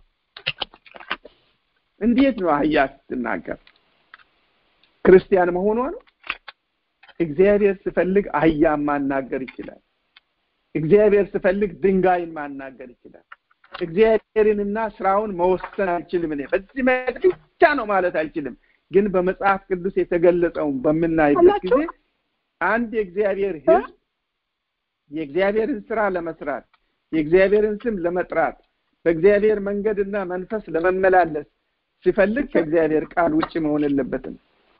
[SPEAKER 1] እንዴት ነው አህያ ስትናገር ክርስቲያን መሆኗ ነው እግዚአብሔር ስፈልግ አህያ ማናገር ይችላል እግዚአብሔር ስፈልግ ድንጋይን ማናገር ይችላል እግዚአብሔርንና ስራውን መወሰን አልችልም እኔ በዚህ መንገድ ብቻ ነው ማለት አልችልም ግን በመጽሐፍ ቅዱስ የተገለጸውን በምናይበት ጊዜ አንድ የእግዚአብሔር ህዝብ የእግዚአብሔርን ስራ ለመስራት የእግዚአብሔርን ስም ለመጥራት በእግዚአብሔር መንገድና መንፈስ ለመመላለስ ሲፈልግ ከእግዚአብሔር ቃል ውጭ መሆን የለበትም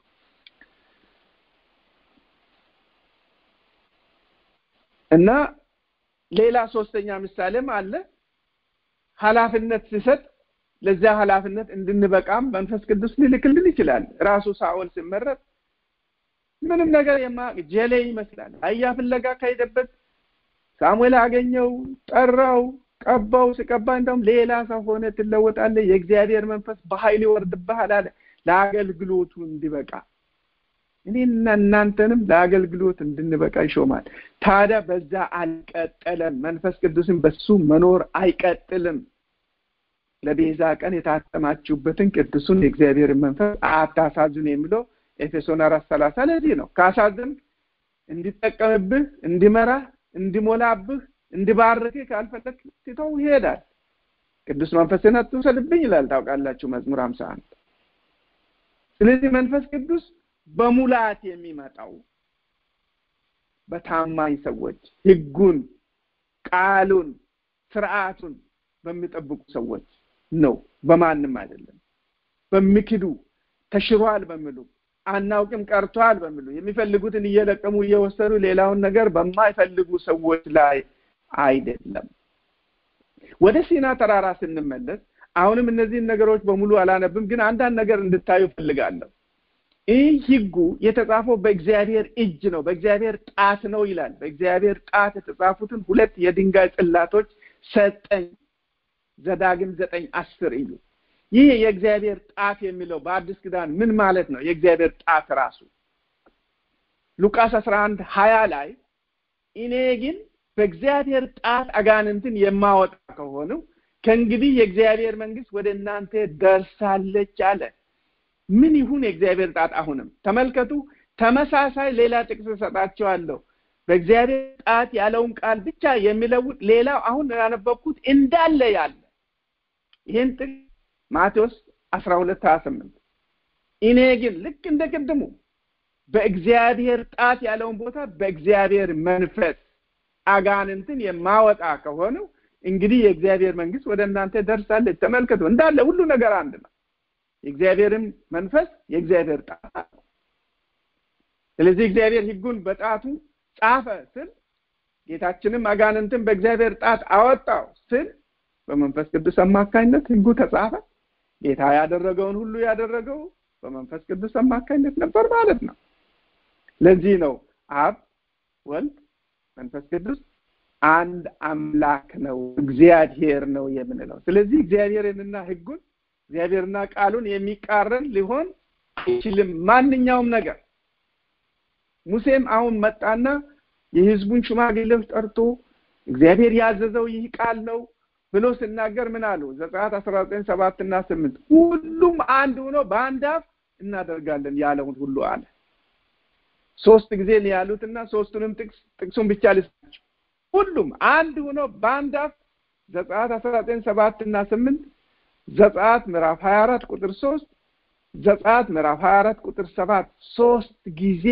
[SPEAKER 1] እና ሌላ ሶስተኛ ምሳሌም አለ ሀላፊነት ሲሰጥ ለዚያ ሀላፊነት እንድንበቃም መንፈስ ቅዱስ ሊልክልን ይችላል ራሱ ሳኦል ሲመረጥ ምንም ነገር የማያውቅ ጀሌ ይመስላል አያ ፍለጋ ከሄደበት ሳሙኤል አገኘው ጠራው ቀባው ሲቀባ እንደውም ሌላ ሰው ሆነ ትለወጣለ የእግዚአብሔር መንፈስ በኃይል ይወርድብሃል አለ ለአገልግሎቱ እንዲበቃ እኔና እናንተንም ለአገልግሎት እንድንበቃ ይሾማል ታዲያ በዛ አልቀጠለም መንፈስ ቅዱስን በሱ መኖር አይቀጥልም ለቤዛ ቀን የታተማችሁበትን ቅዱሱን የእግዚአብሔርን መንፈስ አታሳዝኑ የሚለው ኤፌሶን አራት ሰላሳ ለዚህ ነው ካሳዝን እንዲጠቀምብህ እንዲመራህ እንዲሞላብህ እንዲባርክህ ካልፈለግ ትተው ይሄዳል ቅዱስ መንፈስን አትውሰድብኝ ይላል ታውቃላችሁ መዝሙር ሀምሳ አንድ ስለዚህ መንፈስ ቅዱስ በሙላት የሚመጣው በታማኝ ሰዎች ህጉን ቃሉን ስርዓቱን በሚጠብቁ ሰዎች ነው በማንም አይደለም በሚክዱ ተሽሯል በሚሉ አናውቅም ቀርቷል በሚሉ የሚፈልጉትን እየለቀሙ እየወሰዱ ሌላውን ነገር በማይፈልጉ ሰዎች ላይ አይደለም ወደ ሲና ተራራ ስንመለስ አሁንም እነዚህን ነገሮች በሙሉ አላነብም፣ ግን አንዳንድ ነገር እንድታዩ ፈልጋለሁ። ይህ ህጉ የተጻፈው በእግዚአብሔር እጅ ነው፣ በእግዚአብሔር ጣት ነው ይላል። በእግዚአብሔር ጣት የተጻፉትን ሁለት የድንጋይ ጽላቶች ሰጠኝ። ዘዳግም ዘጠኝ አስር እዩ። ይህ የእግዚአብሔር ጣት የሚለው በአዲስ ኪዳን ምን ማለት ነው? የእግዚአብሔር ጣት ራሱ ሉቃስ አስራ አንድ ሀያ ላይ እኔ ግን በእግዚአብሔር ጣት አጋንንትን የማወጣ ከሆነው ከእንግዲህ የእግዚአብሔር መንግስት ወደ እናንተ ደርሳለች አለ። ምን ይሁን የእግዚአብሔር ጣት? አሁንም ተመልከቱ፣ ተመሳሳይ ሌላ ጥቅስ እሰጣቸዋለሁ። በእግዚአብሔር ጣት ያለውን ቃል ብቻ የሚለውጥ ሌላው አሁን ያነበብኩት እንዳለ ያለ ይህን ጥቅስ ማቴዎስ አስራ ሁለት ሀያ ስምንት እኔ ግን ልክ እንደ ቅድሙ በእግዚአብሔር ጣት ያለውን ቦታ በእግዚአብሔር መንፈስ አጋንንትን የማወጣ ከሆነው እንግዲህ የእግዚአብሔር መንግስት ወደ እናንተ ደርሳለች። ተመልከቱ፣ እንዳለ ሁሉ ነገር አንድ ነው። የእግዚአብሔርም መንፈስ የእግዚአብሔር ጣት ነው። ስለዚህ እግዚአብሔር ህጉን በጣቱ ጻፈ ስል ጌታችንም አጋንንትን በእግዚአብሔር ጣት አወጣው ስል በመንፈስ ቅዱስ አማካኝነት ህጉ ተጻፈ። ጌታ ያደረገውን ሁሉ ያደረገው በመንፈስ ቅዱስ አማካኝነት ነበር ማለት ነው። ለዚህ ነው አብ፣ ወልድ፣ መንፈስ ቅዱስ አንድ አምላክ ነው፣ እግዚአብሔር ነው የምንለው። ስለዚህ እግዚአብሔርንና ህጉን እግዚአብሔርና ቃሉን የሚቃረን ሊሆን አይችልም ማንኛውም ነገር። ሙሴም አሁን መጣና የህዝቡን ሽማግሌዎች ጠርቶ እግዚአብሔር ያዘዘው ይህ ቃል ነው ብሎ ሲናገር ምን አሉ? ዘጸአት አስራ ዘጠኝ ሰባት እና ስምንት ሁሉም አንድ ሆኖ በአንድ አፍ እናደርጋለን ያለውን ሁሉ አለ። ሶስት ጊዜ ነው ያሉትና ሶስቱንም ጥቅስ ጥቅሱን ብቻ ልስጣቸው። ሁሉም አንድ ሆኖ በአንድ አፍ ዘጸአት አስራ ዘጠኝ ሰባት እና ስምንት ዘጸአት ምዕራፍ ሀያ አራት ቁጥር ሶስት ዘጸአት ምዕራፍ ሀያ አራት ቁጥር ሰባት ሶስት ጊዜ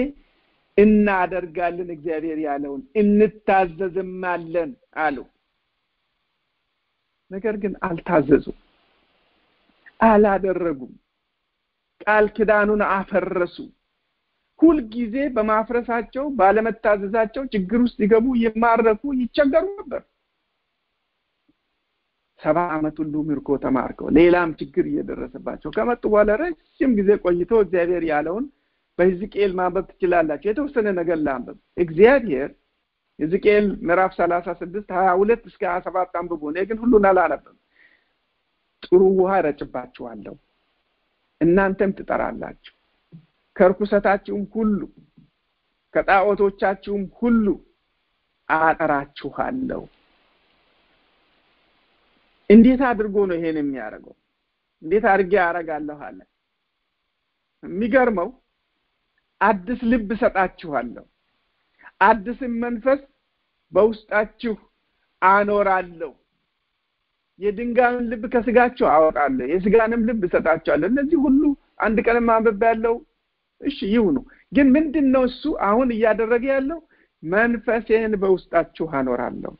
[SPEAKER 1] እናደርጋለን እግዚአብሔር ያለውን እንታዘዝማለን አሉ። ነገር ግን አልታዘዙም፣ አላደረጉም። ቃል ኪዳኑን አፈረሱ። ሁልጊዜ በማፍረሳቸው ባለመታዘዛቸው ችግር ውስጥ ይገቡ፣ ይማረኩ፣ ይቸገሩ ነበር። ሰባ ዓመት ሁሉ ምርኮ ተማርከው ሌላም ችግር እየደረሰባቸው ከመጡ በኋላ ረጅም ጊዜ ቆይቶ እግዚአብሔር ያለውን በሕዝቅኤል ማንበብ ትችላላችሁ። የተወሰነ ነገር ላንበብ። እግዚአብሔር ሕዝቅኤል ምዕራፍ ሰላሳ ስድስት ሀያ ሁለት እስከ ሀያ ሰባት አንብቡ። እኔ ግን ሁሉን አላነብም። ጥሩ ውሃ እረጭባችኋለሁ፣ እናንተም ትጠራላችሁ፣ ከርኩሰታችሁም ሁሉ ከጣዖቶቻችሁም ሁሉ አጠራችኋለሁ። እንዴት አድርጎ ነው ይሄን የሚያደርገው? እንዴት አድርጌ አደርጋለሁ አለ። የሚገርመው አዲስ ልብ እሰጣችኋለሁ፣ አዲስም መንፈስ በውስጣችሁ አኖራለሁ፣ የድንጋዩን ልብ ከስጋችሁ አወጣለሁ፣ የስጋንም ልብ እሰጣችኋለሁ። እነዚህ ሁሉ አንድ ቀንም አንብቤ ያለው እሺ ይሁኑ። ግን ምንድን ነው እሱ አሁን እያደረገ ያለው? መንፈሴን በውስጣችሁ አኖራለሁ፣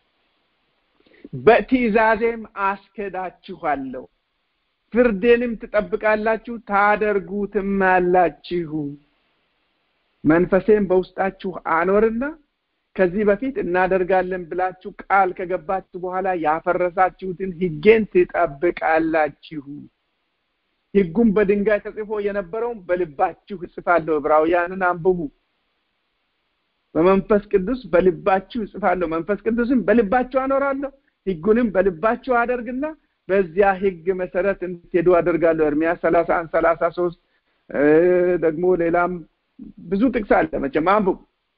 [SPEAKER 1] በትእዛዜም አስከዳችኋለሁ፣ ፍርዴንም ትጠብቃላችሁ፣ ታደርጉትም አላችሁ። መንፈሴን በውስጣችሁ አኖርና ከዚህ በፊት እናደርጋለን ብላችሁ ቃል ከገባችሁ በኋላ ያፈረሳችሁትን ሕጌን ትጠብቃላችሁ። ሕጉም በድንጋይ ተጽፎ የነበረውን በልባችሁ እጽፋለሁ። ዕብራውያንን አንብቡ። በመንፈስ ቅዱስ በልባችሁ እጽፋለሁ፣ መንፈስ ቅዱስም በልባችሁ አኖራለሁ፣ ሕጉንም በልባችሁ አደርግና በዚያ ሕግ መሰረት እንድትሄዱ አደርጋለሁ። ኤርምያስ ሰላሳ አንድ ሰላሳ ሶስት ደግሞ ሌላም ብዙ ጥቅስ አለ። መቼም አንብቡ።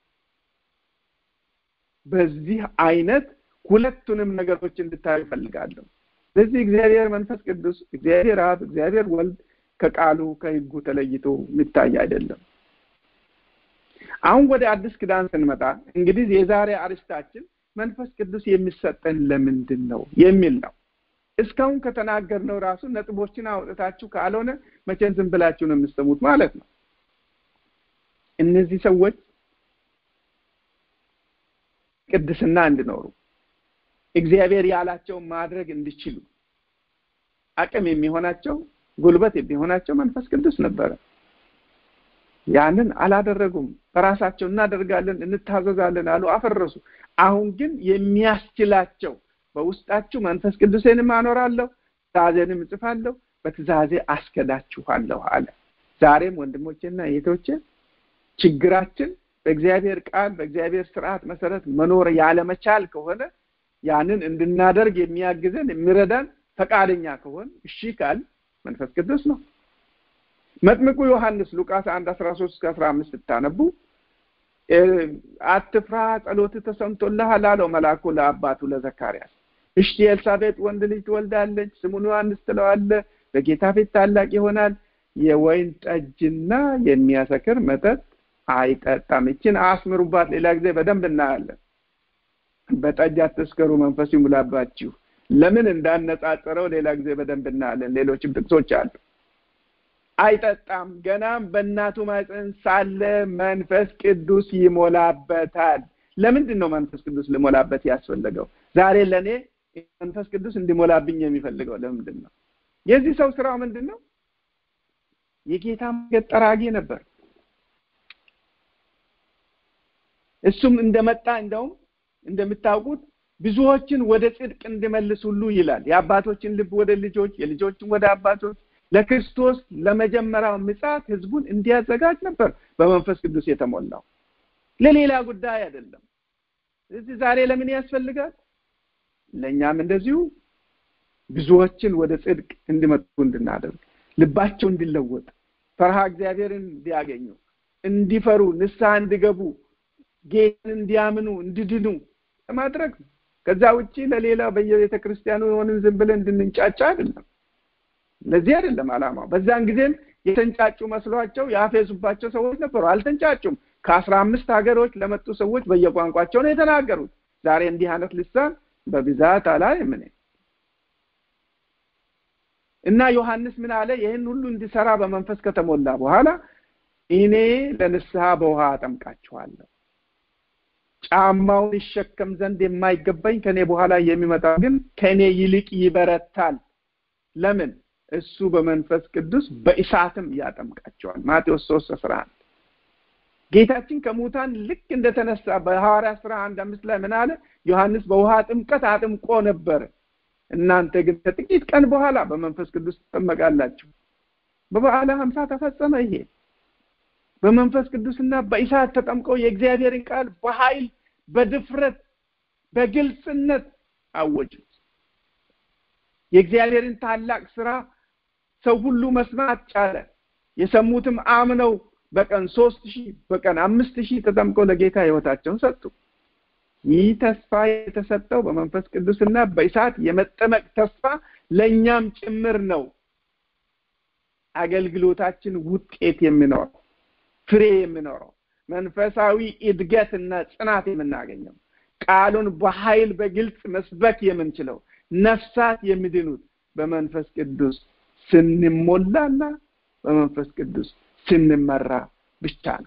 [SPEAKER 1] በዚህ አይነት ሁለቱንም ነገሮች እንድታዩ እፈልጋለሁ። ስለዚህ እግዚአብሔር መንፈስ ቅዱስ፣ እግዚአብሔር አብ፣ እግዚአብሔር ወልድ ከቃሉ ከሕጉ ተለይቶ የሚታይ አይደለም። አሁን ወደ አዲስ ኪዳን ስንመጣ እንግዲህ የዛሬ አርስታችን መንፈስ ቅዱስ የሚሰጠን ለምንድን ነው የሚል ነው። እስካሁን ከተናገርነው ራሱ ነጥቦችን አውጥታችሁ ካልሆነ መቼም ዝም ብላችሁ ነው የምትሰሙት ማለት ነው። እነዚህ ሰዎች ቅድስና እንዲኖሩ እግዚአብሔር ያላቸውን ማድረግ እንዲችሉ አቅም የሚሆናቸው ጉልበት የሚሆናቸው መንፈስ ቅዱስ ነበረ። ያንን አላደረጉም። በራሳቸው እናደርጋለን፣ እንታዘዛለን አሉ፣ አፈረሱ። አሁን ግን የሚያስችላቸው በውስጣችሁ መንፈስ ቅዱሴንም አኖራለሁ፣ ትእዛዜንም እጽፋለሁ በትእዛዜ አስከዳችኋለሁ አለ ዛሬም ወንድሞቼና እህቶቼ ችግራችን በእግዚአብሔር ቃል በእግዚአብሔር ስርዓት መሰረት መኖር ያለመቻል ከሆነ ያንን እንድናደርግ የሚያግዘን የሚረዳን ፈቃደኛ ከሆን እሺ ካል መንፈስ ቅዱስ ነው መጥምቁ ዮሐንስ ሉቃስ አንድ አስራ ሶስት እስከ አስራ አምስት ስታነቡ አትፍራ ጸሎት ተሰምቶልሃል አለው መልአኩ ለአባቱ ለዘካርያስ እሽቲ ኤልሳቤጥ ወንድ ልጅ ትወልዳለች ስሙን ዮሐንስ ትለዋለ በጌታ ፊት ታላቅ ይሆናል የወይን ጠጅና የሚያሰክር መጠጥ አይጠጣም ይችን አስምሩባት ሌላ ጊዜ በደንብ እናያለን በጠጅ አትስከሩ መንፈስ ይሙላባችሁ ለምን እንዳነጻጸረው ሌላ ጊዜ በደንብ እናያለን ሌሎችም ጥቅሶች አሉ አይጠጣም ገናም በእናቱ ማፀን ሳለ መንፈስ ቅዱስ ይሞላበታል ለምንድን ነው መንፈስ ቅዱስ ሊሞላበት ያስፈለገው ዛሬ ለእኔ መንፈስ ቅዱስ እንዲሞላብኝ የሚፈልገው ለምንድን ነው የዚህ ሰው ስራው ምንድን ነው የጌታ መንገድ ጠራጊ ነበር እሱም እንደመጣ እንደውም እንደምታውቁት ብዙዎችን ወደ ጽድቅ እንዲመልስ ሁሉ ይላል የአባቶችን ልብ ወደ ልጆች የልጆችን ወደ አባቶች ለክርስቶስ ለመጀመሪያው ምጽአት ህዝቡን እንዲያዘጋጅ ነበር በመንፈስ ቅዱስ የተሞላው ለሌላ ጉዳይ አይደለም እዚህ ዛሬ ለምን ያስፈልጋል ለእኛም እንደዚሁ ብዙዎችን ወደ ጽድቅ እንዲመጡ እንድናደርግ ልባቸው እንዲለወጥ ፈርሃ እግዚአብሔርን እንዲያገኙ እንዲፈሩ ንስሐ እንዲገቡ ጌታን እንዲያምኑ እንዲድኑ ለማድረግ ነው ከዛ ውጪ ለሌላ በየቤተ ክርስቲያኑ የሆንን ዝም ብለን እንድንንጫጫ አይደለም ለዚህ አይደለም አላማው በዛን ጊዜም የተንጫጩ መስሏቸው ያፌዙባቸው ሰዎች ነበሩ አልተንጫጩም ከአስራ አምስት ሀገሮች ለመጡ ሰዎች በየቋንቋቸው ነው የተናገሩት ዛሬ እንዲህ አይነት ልሳን በብዛት አላይም እኔ እና ዮሐንስ ምን አለ ይህን ሁሉ እንዲሰራ በመንፈስ ከተሞላ በኋላ እኔ ለንስሐ በውሃ አጠምቃችኋለሁ ጫማውን ይሸከም ዘንድ የማይገባኝ ከኔ በኋላ የሚመጣ ግን ከእኔ ይልቅ ይበረታል ለምን እሱ በመንፈስ ቅዱስ በእሳትም ያጠምቃቸዋል ማቴዎስ ሶስት አስራ አንድ ጌታችን ከሙታን ልክ እንደተነሳ በሐዋርያ ስራ አንድ አምስት ላይ ምን አለ ዮሐንስ በውሃ ጥምቀት አጥምቆ ነበር እናንተ ግን ከጥቂት ቀን በኋላ በመንፈስ ቅዱስ ትጠመቃላችሁ በበዓለ ሀምሳ ተፈጸመ ይሄ በመንፈስ ቅዱስና በእሳት ተጠምቀው የእግዚአብሔርን ቃል በኃይል በድፍረት በግልጽነት አወጁት የእግዚአብሔርን ታላቅ ስራ ሰው ሁሉ መስማት ቻለ የሰሙትም አምነው በቀን ሶስት ሺህ በቀን አምስት ሺህ ተጠምቀው ለጌታ ህይወታቸውን ሰጡ ይህ ተስፋ የተሰጠው በመንፈስ ቅዱስና በእሳት የመጠመቅ ተስፋ ለእኛም ጭምር ነው አገልግሎታችን ውጤት የሚኖረው ፍሬ የሚኖረው መንፈሳዊ እድገትና ጽናት የምናገኘው ቃሉን በኃይል በግልጽ መስበክ የምንችለው ነፍሳት የሚድኑት በመንፈስ ቅዱስ ስንሞላና በመንፈስ ቅዱስ ስንመራ ብቻ ነው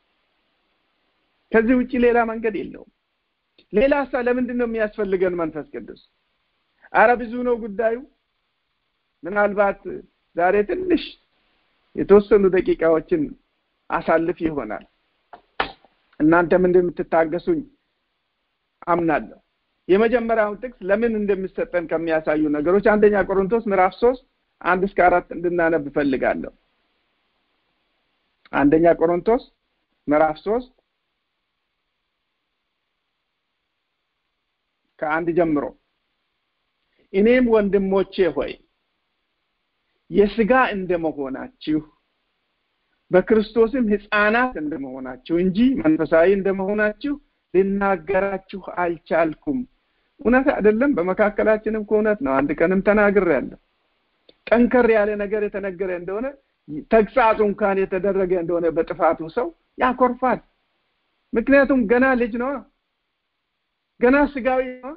[SPEAKER 1] ከዚህ ውጭ ሌላ መንገድ የለውም ሌላ ሳ ለምንድን ነው የሚያስፈልገን መንፈስ ቅዱስ አረ ብዙ ነው ጉዳዩ ምናልባት ዛሬ ትንሽ የተወሰኑ ደቂቃዎችን አሳልፍ ይሆናል እናንተም እንደምትታገሱኝ አምናለሁ የመጀመሪያውን ጥቅስ ለምን እንደሚሰጠን ከሚያሳዩ ነገሮች አንደኛ ቆሮንቶስ ምዕራፍ ሶስት አንድ እስከ አራት እንድናነብ እፈልጋለሁ አንደኛ ቆሮንቶስ ምዕራፍ ሶስት ከአንድ ጀምሮ እኔም ወንድሞቼ ሆይ የስጋ እንደመሆናችሁ በክርስቶስም ህፃናት እንደመሆናችሁ እንጂ መንፈሳዊ እንደመሆናችሁ ልናገራችሁ አልቻልኩም እውነት አይደለም በመካከላችንም ከእውነት ነው አንድ ቀንም ተናግር ያለው ጠንከር ያለ ነገር የተነገረ እንደሆነ ተግሳጹ እንኳን የተደረገ እንደሆነ በጥፋቱ ሰው ያኮርፋል ምክንያቱም ገና ልጅ ነው ገና ስጋዊ ነው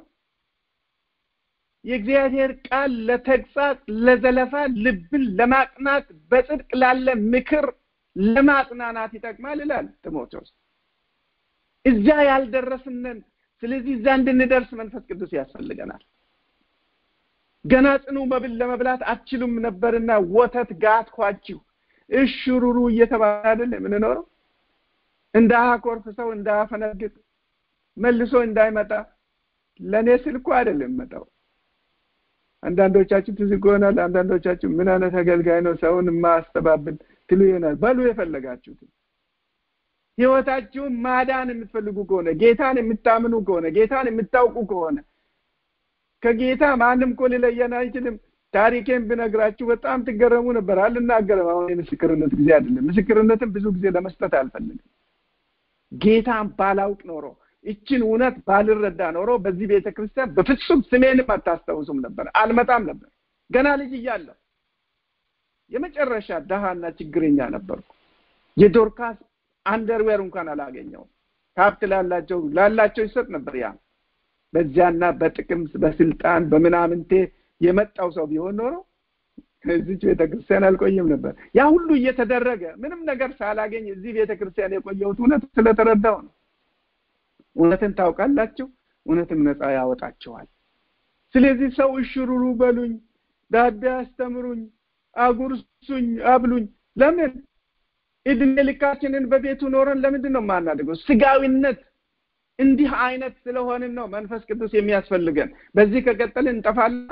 [SPEAKER 1] የእግዚአብሔር ቃል ለተግሳጽ ለዘለፋ ልብን ለማቅናት በጽድቅ ላለ ምክር ለማጽናናት ይጠቅማል ይላል ጢሞቴዎስ እዛ ያልደረስነን ስለዚህ እዛ እንድንደርስ መንፈስ ቅዱስ ያስፈልገናል ገና ጽኑ መብል ለመብላት አትችሉም ነበርና ወተት ጋትኳችሁ እሽሩሩ እየተባለ አይደል የምንኖረው እንዳያኮርፍ ሰው እንዳያፈነግጥ መልሶ እንዳይመጣ ለእኔ ስልኩ አይደለም መጣው አንዳንዶቻችሁ ትዝ ይሆናል። አንዳንዶቻችሁ ምን አይነት አገልጋይ ነው ሰውን የማያስተባብል ትሉ ይሆናል። በሉ የፈለጋችሁትን ህይወታችሁን ማዳን የምትፈልጉ ከሆነ ጌታን የምታምኑ ከሆነ ጌታን የምታውቁ ከሆነ ከጌታ ማንም እኮ ሊለየን አይችልም። ታሪኬን ብነግራችሁ በጣም ትገረሙ ነበር። አልናገርም። አሁን የምስክርነት ጊዜ አይደለም። ምስክርነትን ብዙ ጊዜ ለመስጠት አልፈልግም። ጌታን ባላውቅ ኖሮ ይችን እውነት ባልረዳ ኖሮ በዚህ ቤተ ክርስቲያን በፍጹም ስሜንም አታስታውሱም ነበር፣ አልመጣም ነበር። ገና ልጅ እያለሁ የመጨረሻ ደሃና ችግረኛ ነበርኩ። የዶርካስ አንደርዌር እንኳን አላገኘውም። ሀብት ላላቸው ላላቸው ይሰጥ ነበር። ያ በዚያና በጥቅም በስልጣን በምናምንቴ የመጣው ሰው ቢሆን ኖሮ እዚች ቤተክርስቲያን አልቆይም ነበር። ያ ሁሉ እየተደረገ ምንም ነገር ሳላገኝ እዚህ ቤተክርስቲያን የቆየሁት እውነት ስለተረዳው ነው። እውነትን ታውቃላችሁ፣ እውነትም ነፃ ያወጣችኋል። ስለዚህ ሰው እሽሩሩ በሉኝ፣ ዳቤ አስተምሩኝ፣ አጉርሱኝ፣ አብሉኝ። ለምን እድሜ ልካችንን በቤቱ ኖረን ለምንድን ነው የማናደርገው? ስጋዊነት እንዲህ አይነት ስለሆንን ነው መንፈስ ቅዱስ የሚያስፈልገን። በዚህ ከቀጠልን እንጠፋለን።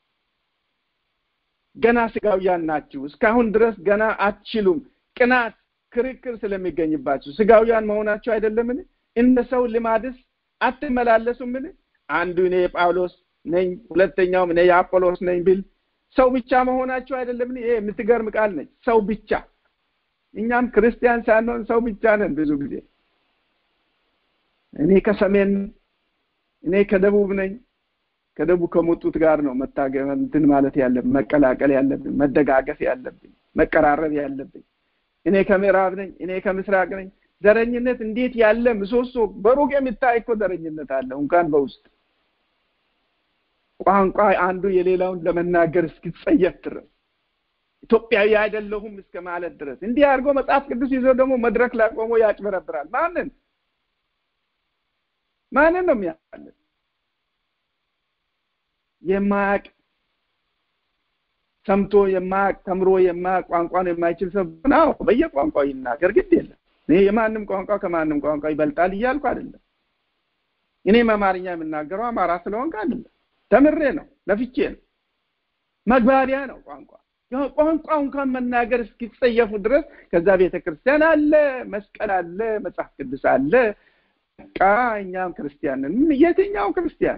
[SPEAKER 1] ገና ስጋውያን ናችሁ። እስካሁን ድረስ ገና አትችሉም። ቅናት፣ ክርክር ስለሚገኝባችሁ ስጋውያን መሆናችሁ አይደለምን? እንደ ሰው ልማድስ አትመላለሱምን? አንዱ እኔ የጳውሎስ ነኝ፣ ሁለተኛውም እኔ የአጶሎስ ነኝ ቢል ሰው ብቻ መሆናችሁ አይደለምን? ይሄ የምትገርም ቃል ነች። ሰው ብቻ። እኛም ክርስቲያን ሳንሆን ሰው ብቻ ነን ብዙ ጊዜ። እኔ ከሰሜን እኔ ከደቡብ ነኝ። ከደቡብ ከመጡት ጋር ነው መታገል እንትን ማለት ያለብን፣ መቀላቀል ያለብን፣ መደጋገፍ ያለብን፣ መቀራረብ ያለብን። እኔ ከምዕራብ ነኝ፣ እኔ ከምስራቅ ነኝ። ዘረኝነት እንዴት ያለ ምሰሶ! በሩቅ የሚታይ እኮ ዘረኝነት አለ፣ እንኳን በውስጥ ቋንቋ አንዱ የሌላውን ለመናገር እስኪጸየፍ ድረስ ኢትዮጵያዊ አይደለሁም እስከ ማለት ድረስ እንዲህ አድርጎ መጽሐፍ ቅዱስ ይዞ ደግሞ መድረክ ላይ ቆሞ ያጭበረብራል። ማንን ማንን ነው የሚያለን? የማያቅ ሰምቶ የማያቅ ተምሮ የማያቅ ቋንቋን የማይችል ሰው ነው በየቋንቋው ይናገር፣ ግድ የለም። እኔ የማንም ቋንቋ ከማንም ቋንቋ ይበልጣል እያልኩ አይደለም። እኔም አማርኛ የምናገረው አማራ ስለሆንክ አይደለም፣ ተምሬ ነው፣ ለፍቼ ነው። መግባቢያ ነው ቋንቋ። ቋንቋ እንኳን መናገር እስኪጸየፉ ድረስ ከዛ ቤተ ክርስቲያን አለ፣ መስቀል አለ፣ መጽሐፍ ቅዱስ አለ። በቃ እኛም ክርስቲያንን የትኛው ክርስቲያን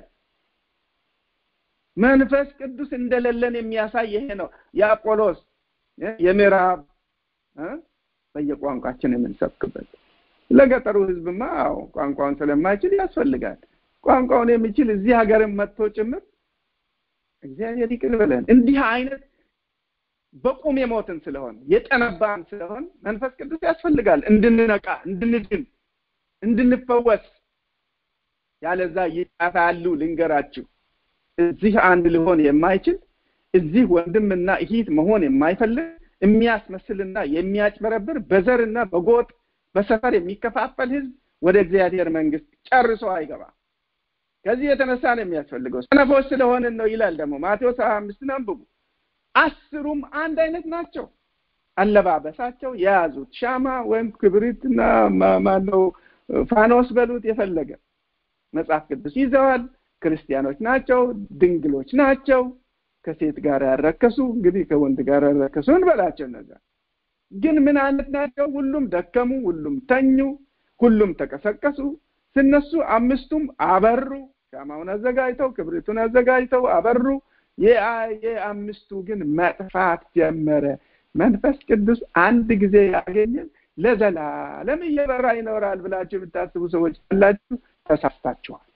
[SPEAKER 1] መንፈስ ቅዱስ እንደሌለን የሚያሳይ ይሄ ነው። የአጶሎስ የምዕራብ በየቋንቋችን የምንሰብክበት ለገጠሩ ህዝብማ አዎ ቋንቋውን ስለማይችል ያስፈልጋል። ቋንቋውን የሚችል እዚህ ሀገርን መጥቶ ጭምር እግዚአብሔር ይቅር በለን። እንዲህ አይነት በቁም የሞትን ስለሆን የጠነባን ስለሆን መንፈስ ቅዱስ ያስፈልጋል እንድንነቃ፣ እንድንድን፣ እንድንፈወስ። ያለዛ ይጠፋሉ። ልንገራችሁ እዚህ አንድ ሊሆን የማይችል እዚህ ወንድምና እህት መሆን የማይፈልግ የሚያስመስልና የሚያጭበረብር በዘርና በጎጥ በሰፈር የሚከፋፈል ህዝብ ወደ እግዚአብሔር መንግስት ጨርሶ አይገባም። ከዚህ የተነሳ ነው የሚያስፈልገው። ሰነፎች ስለሆንን ነው ይላል ደግሞ ማቴዎስ ሀያ አምስትን አንብቡ። አስሩም አንድ አይነት ናቸው። አለባበሳቸው የያዙት ሻማ ወይም ክብሪትና ማነው ፋኖስ በሉት የፈለገ መጽሐፍ ቅዱስ ይዘዋል። ክርስቲያኖች ናቸው። ድንግሎች ናቸው። ከሴት ጋር ያረከሱ እንግዲህ ከወንድ ጋር ያረከሱ እንበላቸው። እነዛ ግን ምን አይነት ናቸው? ሁሉም ደከሙ፣ ሁሉም ተኙ፣ ሁሉም ተቀሰቀሱ። ስነሱ አምስቱም አበሩ። ሻማውን አዘጋጅተው ክብሪቱን አዘጋጅተው አበሩ። የአምስቱ ግን መጥፋት ጀመረ። መንፈስ ቅዱስ አንድ ጊዜ ያገኘን ለዘላለም እየበራ ይኖራል ብላችሁ የምታስቡ ሰዎች ያላችሁ ተሳስታችኋል።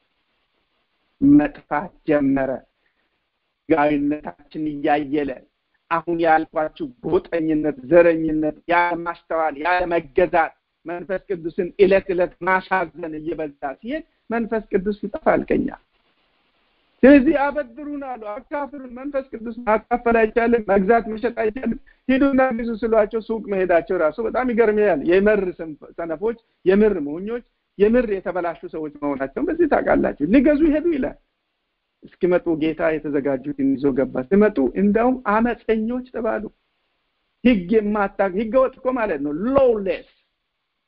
[SPEAKER 1] መጥፋት ጀመረ። ጋዊነታችን እያየለ አሁን ያልኳችሁ ጎጠኝነት፣ ዘረኝነት፣ ያለማስተዋል፣ ያለመገዛት መንፈስ ቅዱስን እለት እለት ማሳዘን እየበዛ ሲሄድ መንፈስ ቅዱስ ይጠፋል ከኛ። ስለዚህ አበድሩን አሉ፣ አካፍሉን። መንፈስ ቅዱስ ማካፈል አይቻልም፣ መግዛት መሸጥ አይቻልም። ሂዱና ግዙ ስሏቸው ሱቅ መሄዳቸው ራሱ በጣም ይገርመኛል። የምር ሰነፎች፣ የምር ሞኞች፣ የምር የተበላሹ ሰዎች መሆናቸውን በዚህ ታውቃላችሁ። ሊገዙ ሄዱ ይላል። እስኪመጡ ጌታ የተዘጋጁትን ይዞ ገባ። ሲመጡ እንደውም አመፀኞች ተባሉ። ህግ የማታ ህገ ወጥ እኮ ማለት ነው። ሎውሌስ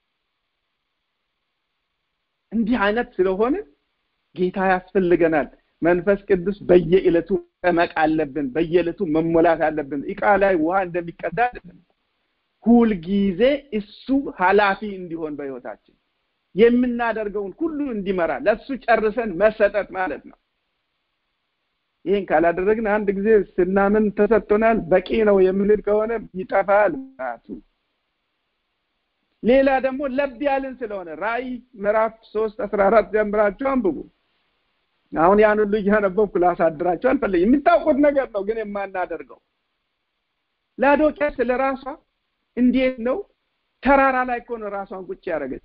[SPEAKER 1] እንዲህ አይነት ስለሆነ ጌታ ያስፈልገናል። መንፈስ ቅዱስ በየዕለቱ መጠመቅ አለብን። በየዕለቱ መሞላት አለብን። እቃ ላይ ውሃ እንደሚቀዳ አይደለም። ሁልጊዜ እሱ ኃላፊ እንዲሆን በህይወታችን የምናደርገውን ሁሉ እንዲመራ ለሱ ጨርሰን መሰጠት ማለት ነው። ይህን ካላደረግን አንድ ጊዜ ስናምን ተሰጥቶናል በቂ ነው የምንል ከሆነ ይጠፋል ቱ ሌላ ደግሞ ለብ ያልን ስለሆነ ራእይ ምዕራፍ ሶስት አስራ አራት ጀምራችሁ አንብቡ። አሁን ያን ሁሉ እያነበብኩ ላሳድራችሁ አልፈለግም። የምታውቁት ነገር ነው፣ ግን የማናደርገው ላዶቅያ ስለ ራሷ እንዴት ነው ተራራ ላይ እኮ ነው ራሷን ቁጭ ያደረገች።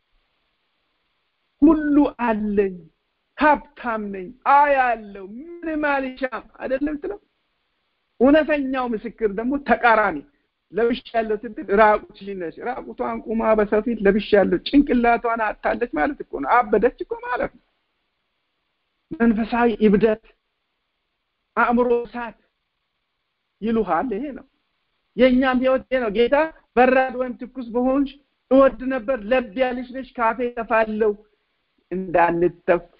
[SPEAKER 1] ሁሉ አለኝ፣ ሀብታም ነኝ፣ አያለው፣ ምንም አልሻም አይደለም ስለው እውነተኛው ምስክር ደግሞ ተቃራኒ ለብሻለሁ ስትል ራቁትሽን ነሽ። ራቁቷን ቁማ በሰው ፊት ለብሻለሁ፣ ጭንቅላቷን አታለች ማለት እኮ ነው። አበደች እኮ ማለት ነው። መንፈሳዊ እብደት፣ አእምሮ እሳት ይሉሃል። ይሄ ነው የእኛም ህይወት ይሄ ነው። ጌታ በራድ ወይም ትኩስ በሆንሽ እወድ ነበር፣ ለብ ያልሽ ነሽ፣ ካፌ ተፋለው እንዳንተፋ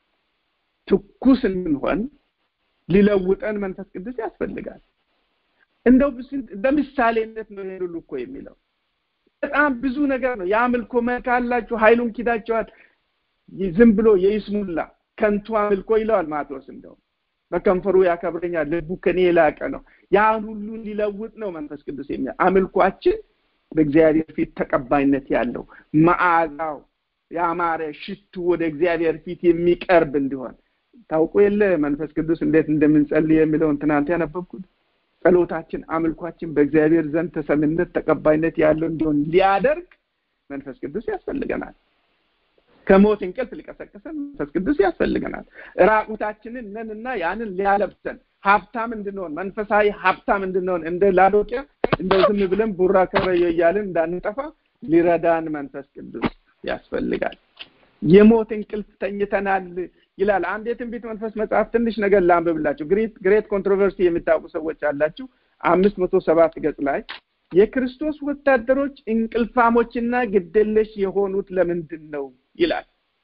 [SPEAKER 1] ትኩስ እንድንሆን ሊለውጠን መንፈስ ቅዱስ ያስፈልጋል። እንደው በምሳሌነት ነው ይሄን ሁሉ እኮ የሚለው በጣም ብዙ ነገር ነው። የአምልኮ መልክ አላችሁ፣ ኃይሉን ኪዳቸዋል። ዝም ብሎ የይስሙላ ከንቱ አምልኮ ይለዋል ማቴዎስ። እንደው በከንፈሩ ያከብረኛል፣ ልቡ ከኔ የላቀ ነው። ያን ሁሉ ሊለውጥ ነው መንፈስ ቅዱስ የሚያ አምልኳችን በእግዚአብሔር ፊት ተቀባይነት ያለው መዓዛው ያማረ ሽቱ ወደ እግዚአብሔር ፊት የሚቀርብ እንዲሆን ታውቁ የለ መንፈስ ቅዱስ እንዴት እንደምንጸልይ የሚለውን ትናንት ያነበብኩት ጸሎታችን፣ አምልኳችን በእግዚአብሔር ዘንድ ተሰምነት ተቀባይነት ያለው እንዲሆን ሊያደርግ መንፈስ ቅዱስ ያስፈልገናል። ከሞት እንቅልፍ ሊቀሰቅሰን መንፈስ ቅዱስ ያስፈልገናል። ራቁታችንን ነንና ያንን ሊያለብሰን ሀብታም እንድንሆን መንፈሳዊ ሀብታም እንድንሆን እንደ ላዶቅያ እንደው ዝም ብለን ቡራ ከረዮ እያልን እንዳንጠፋ ሊረዳን መንፈስ ቅዱስ ያስፈልጋል። የሞት እንቅልፍ ተኝተናል ይላል። አንድ የትንቢት መንፈስ መጽሐፍ ትንሽ ነገር ላንብብላችሁ። ግሬት ግሬት ኮንትሮቨርሲ የሚታውቁ ሰዎች አላችሁ። አምስት መቶ ሰባት ገጽ ላይ የክርስቶስ ወታደሮች እንቅልፋሞችና ግደለሽ የሆኑት ለምንድን ነው ይላል።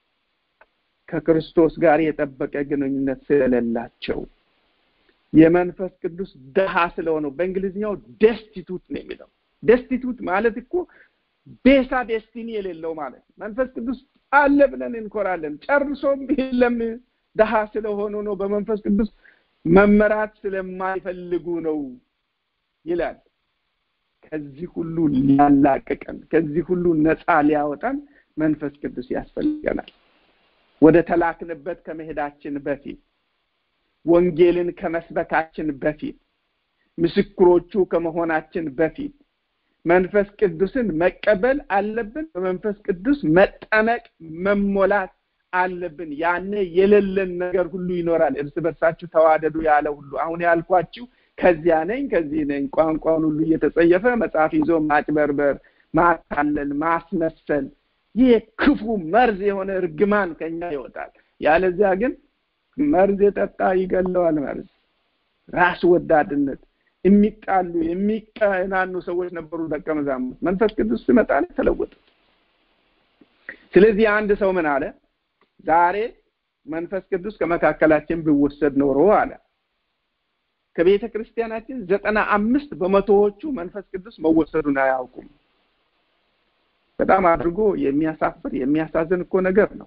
[SPEAKER 1] ከክርስቶስ ጋር የጠበቀ ግንኙነት ስለሌላቸው የመንፈስ ቅዱስ ደሃ ስለሆነው በእንግሊዝኛው ደስቲቱት ነው የሚለው። ደስቲቱት ማለት እኮ ቤሳ ዴስቲኒ የሌለው ማለት ነው። መንፈስ ቅዱስ አለ ብለን እንኮራለን። ጨርሶም የለም ደሃ ስለሆኑ ነው። በመንፈስ ቅዱስ መመራት ስለማይፈልጉ ነው ይላል። ከዚህ ሁሉ ሊያላቅቀን፣ ከዚህ ሁሉ ነፃ ሊያወጣን መንፈስ ቅዱስ ያስፈልገናል። ወደ ተላክንበት ከመሄዳችን በፊት ወንጌልን ከመስበካችን በፊት ምስክሮቹ ከመሆናችን በፊት መንፈስ ቅዱስን መቀበል አለብን። በመንፈስ ቅዱስ መጠመቅ መሞላት አለብን። ያኔ የሌለን ነገር ሁሉ ይኖራል። እርስ በርሳችሁ ተዋደዱ ያለ ሁሉ አሁን ያልኳችሁ ከዚያ ነኝ ከዚህ ነኝ ቋንቋውን ሁሉ እየተጸየፈ መጽሐፍ ይዞ ማጭበርበር፣ ማታለል፣ ማስመሰል ይህ ክፉ መርዝ የሆነ እርግማን ከኛ ይወጣል። ያለዚያ ግን መርዝ የጠጣ ይገለዋል። መርዝ ራስ ወዳድነት የሚጣሉ የሚቀናኑ ሰዎች ነበሩ ደቀ መዛሙርት። መንፈስ ቅዱስ ሲመጣ ተለወጡ። ስለዚህ አንድ ሰው ምን አለ? ዛሬ መንፈስ ቅዱስ ከመካከላችን ቢወሰድ ኖሮ አለ ከቤተ ክርስቲያናችን ዘጠና አምስት በመቶዎቹ መንፈስ ቅዱስ መወሰዱን አያውቁም። በጣም አድርጎ የሚያሳፍር የሚያሳዝን እኮ ነገር ነው።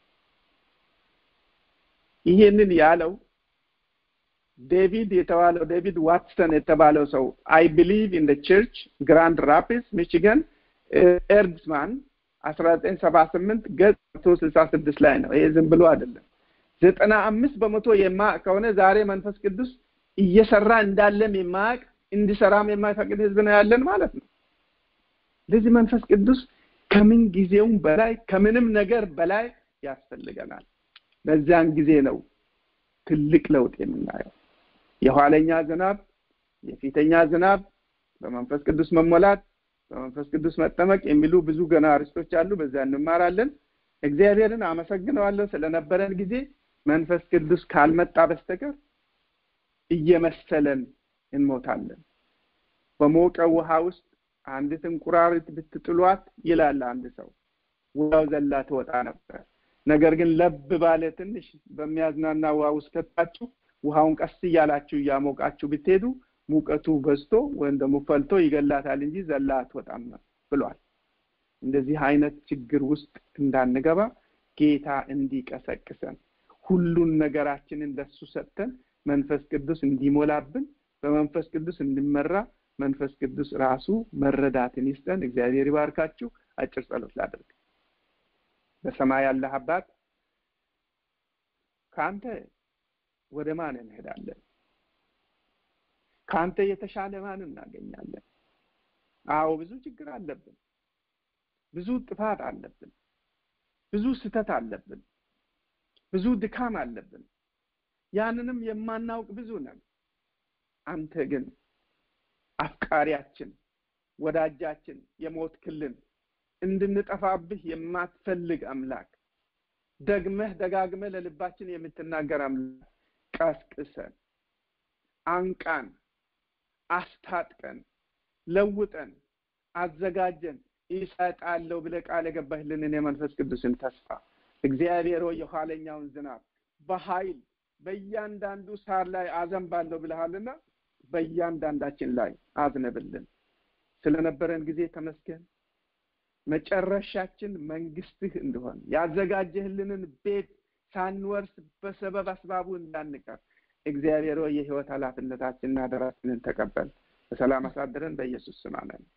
[SPEAKER 1] ይሄንን ያለው ዴቪድ የተባለው ዴቪድ ዋትሰን የተባለው ሰው አይ ቢሊቭ ኢን ቸርች ግራንድ ራፒድስ ሚቺገን ኤርድስማን አስራ ዘጠኝ ሰባ ስምንት ገጽ መቶ ስልሳ ስድስት ላይ ነው። ይሄ ዝም ብሎ አይደለም። ዘጠና አምስት በመቶ የማያውቅ ከሆነ ዛሬ መንፈስ ቅዱስ እየሰራ እንዳለም የማያውቅ እንዲሰራም የማይፈቅድ ህዝብ ነው ያለን ማለት ነው። ለዚህ መንፈስ ቅዱስ ከምን ጊዜውም በላይ ከምንም ነገር በላይ ያስፈልገናል። በዚያን ጊዜ ነው ትልቅ ለውጥ የምናየው። የኋለኛ ዝናብ፣ የፊተኛ ዝናብ፣ በመንፈስ ቅዱስ መሞላት፣ በመንፈስ ቅዱስ መጠመቅ የሚሉ ብዙ ገና አርስቶች አሉ። በዚያ እንማራለን። እግዚአብሔርን አመሰግነዋለሁ ስለነበረን ጊዜ። መንፈስ ቅዱስ ካልመጣ በስተቀር እየመሰለን እንሞታለን። በሞቀ ውሃ ውስጥ አንዲት እንቁራሪት ብትጥሏት ይላል አንድ ሰው፣ ወዲያው ዘላ ትወጣ ነበር። ነገር ግን ለብ ባለ ትንሽ በሚያዝናና ውሃ ውስጥ ከታችሁ ውሃውን ቀስ እያላችሁ እያሞቃችሁ ብትሄዱ ሙቀቱ በዝቶ ወይም ደግሞ ፈልቶ ይገላታል እንጂ ዘላ አትወጣም ብሏል። እንደዚህ አይነት ችግር ውስጥ እንዳንገባ ጌታ እንዲቀሰቅሰን ሁሉን ነገራችንን ለሱ ሰጥተን መንፈስ ቅዱስ እንዲሞላብን በመንፈስ ቅዱስ እንዲመራ መንፈስ ቅዱስ ራሱ መረዳትን ይስጠን። እግዚአብሔር ይባርካችሁ። አጭር ጸሎት ላድርግ። በሰማይ ያለህ አባት ከአንተ ወደ ማን እንሄዳለን? ከአንተ የተሻለ ማን እናገኛለን? አዎ ብዙ ችግር አለብን። ብዙ ጥፋት አለብን። ብዙ ስህተት አለብን። ብዙ ድካም አለብን። ያንንም የማናውቅ ብዙ ነን። አንተ ግን አፍቃሪያችን፣ ወዳጃችን፣ የሞትክልን እንድንጠፋብህ የማትፈልግ አምላክ ደግመህ ደጋግመህ ለልባችን የምትናገር አምላክ ቀስቅሰን፣ አንቃን፣ አስታጥቀን፣ ለውጠን፣ አዘጋጀን ይሰጣለሁ ብለህ ቃል የገባህልንን የመንፈስ ቅዱስን ተስፋ እግዚአብሔር ሆይ የኋለኛውን ዝናብ በኃይል በእያንዳንዱ ሳር ላይ አዘንባለሁ ብለሃልና በእያንዳንዳችን ላይ አዝነብልን። ስለነበረን ጊዜ ተመስገን። መጨረሻችን መንግስትህ እንደሆን ያዘጋጀህልንን ቤት ሳንወርስ በሰበብ አስባቡ እንዳንቀር እግዚአብሔር ሆይ የህይወት ኃላፊነታችንና አደራችንን ተቀበል። በሰላም አሳድረን። በኢየሱስ ስም አሜን።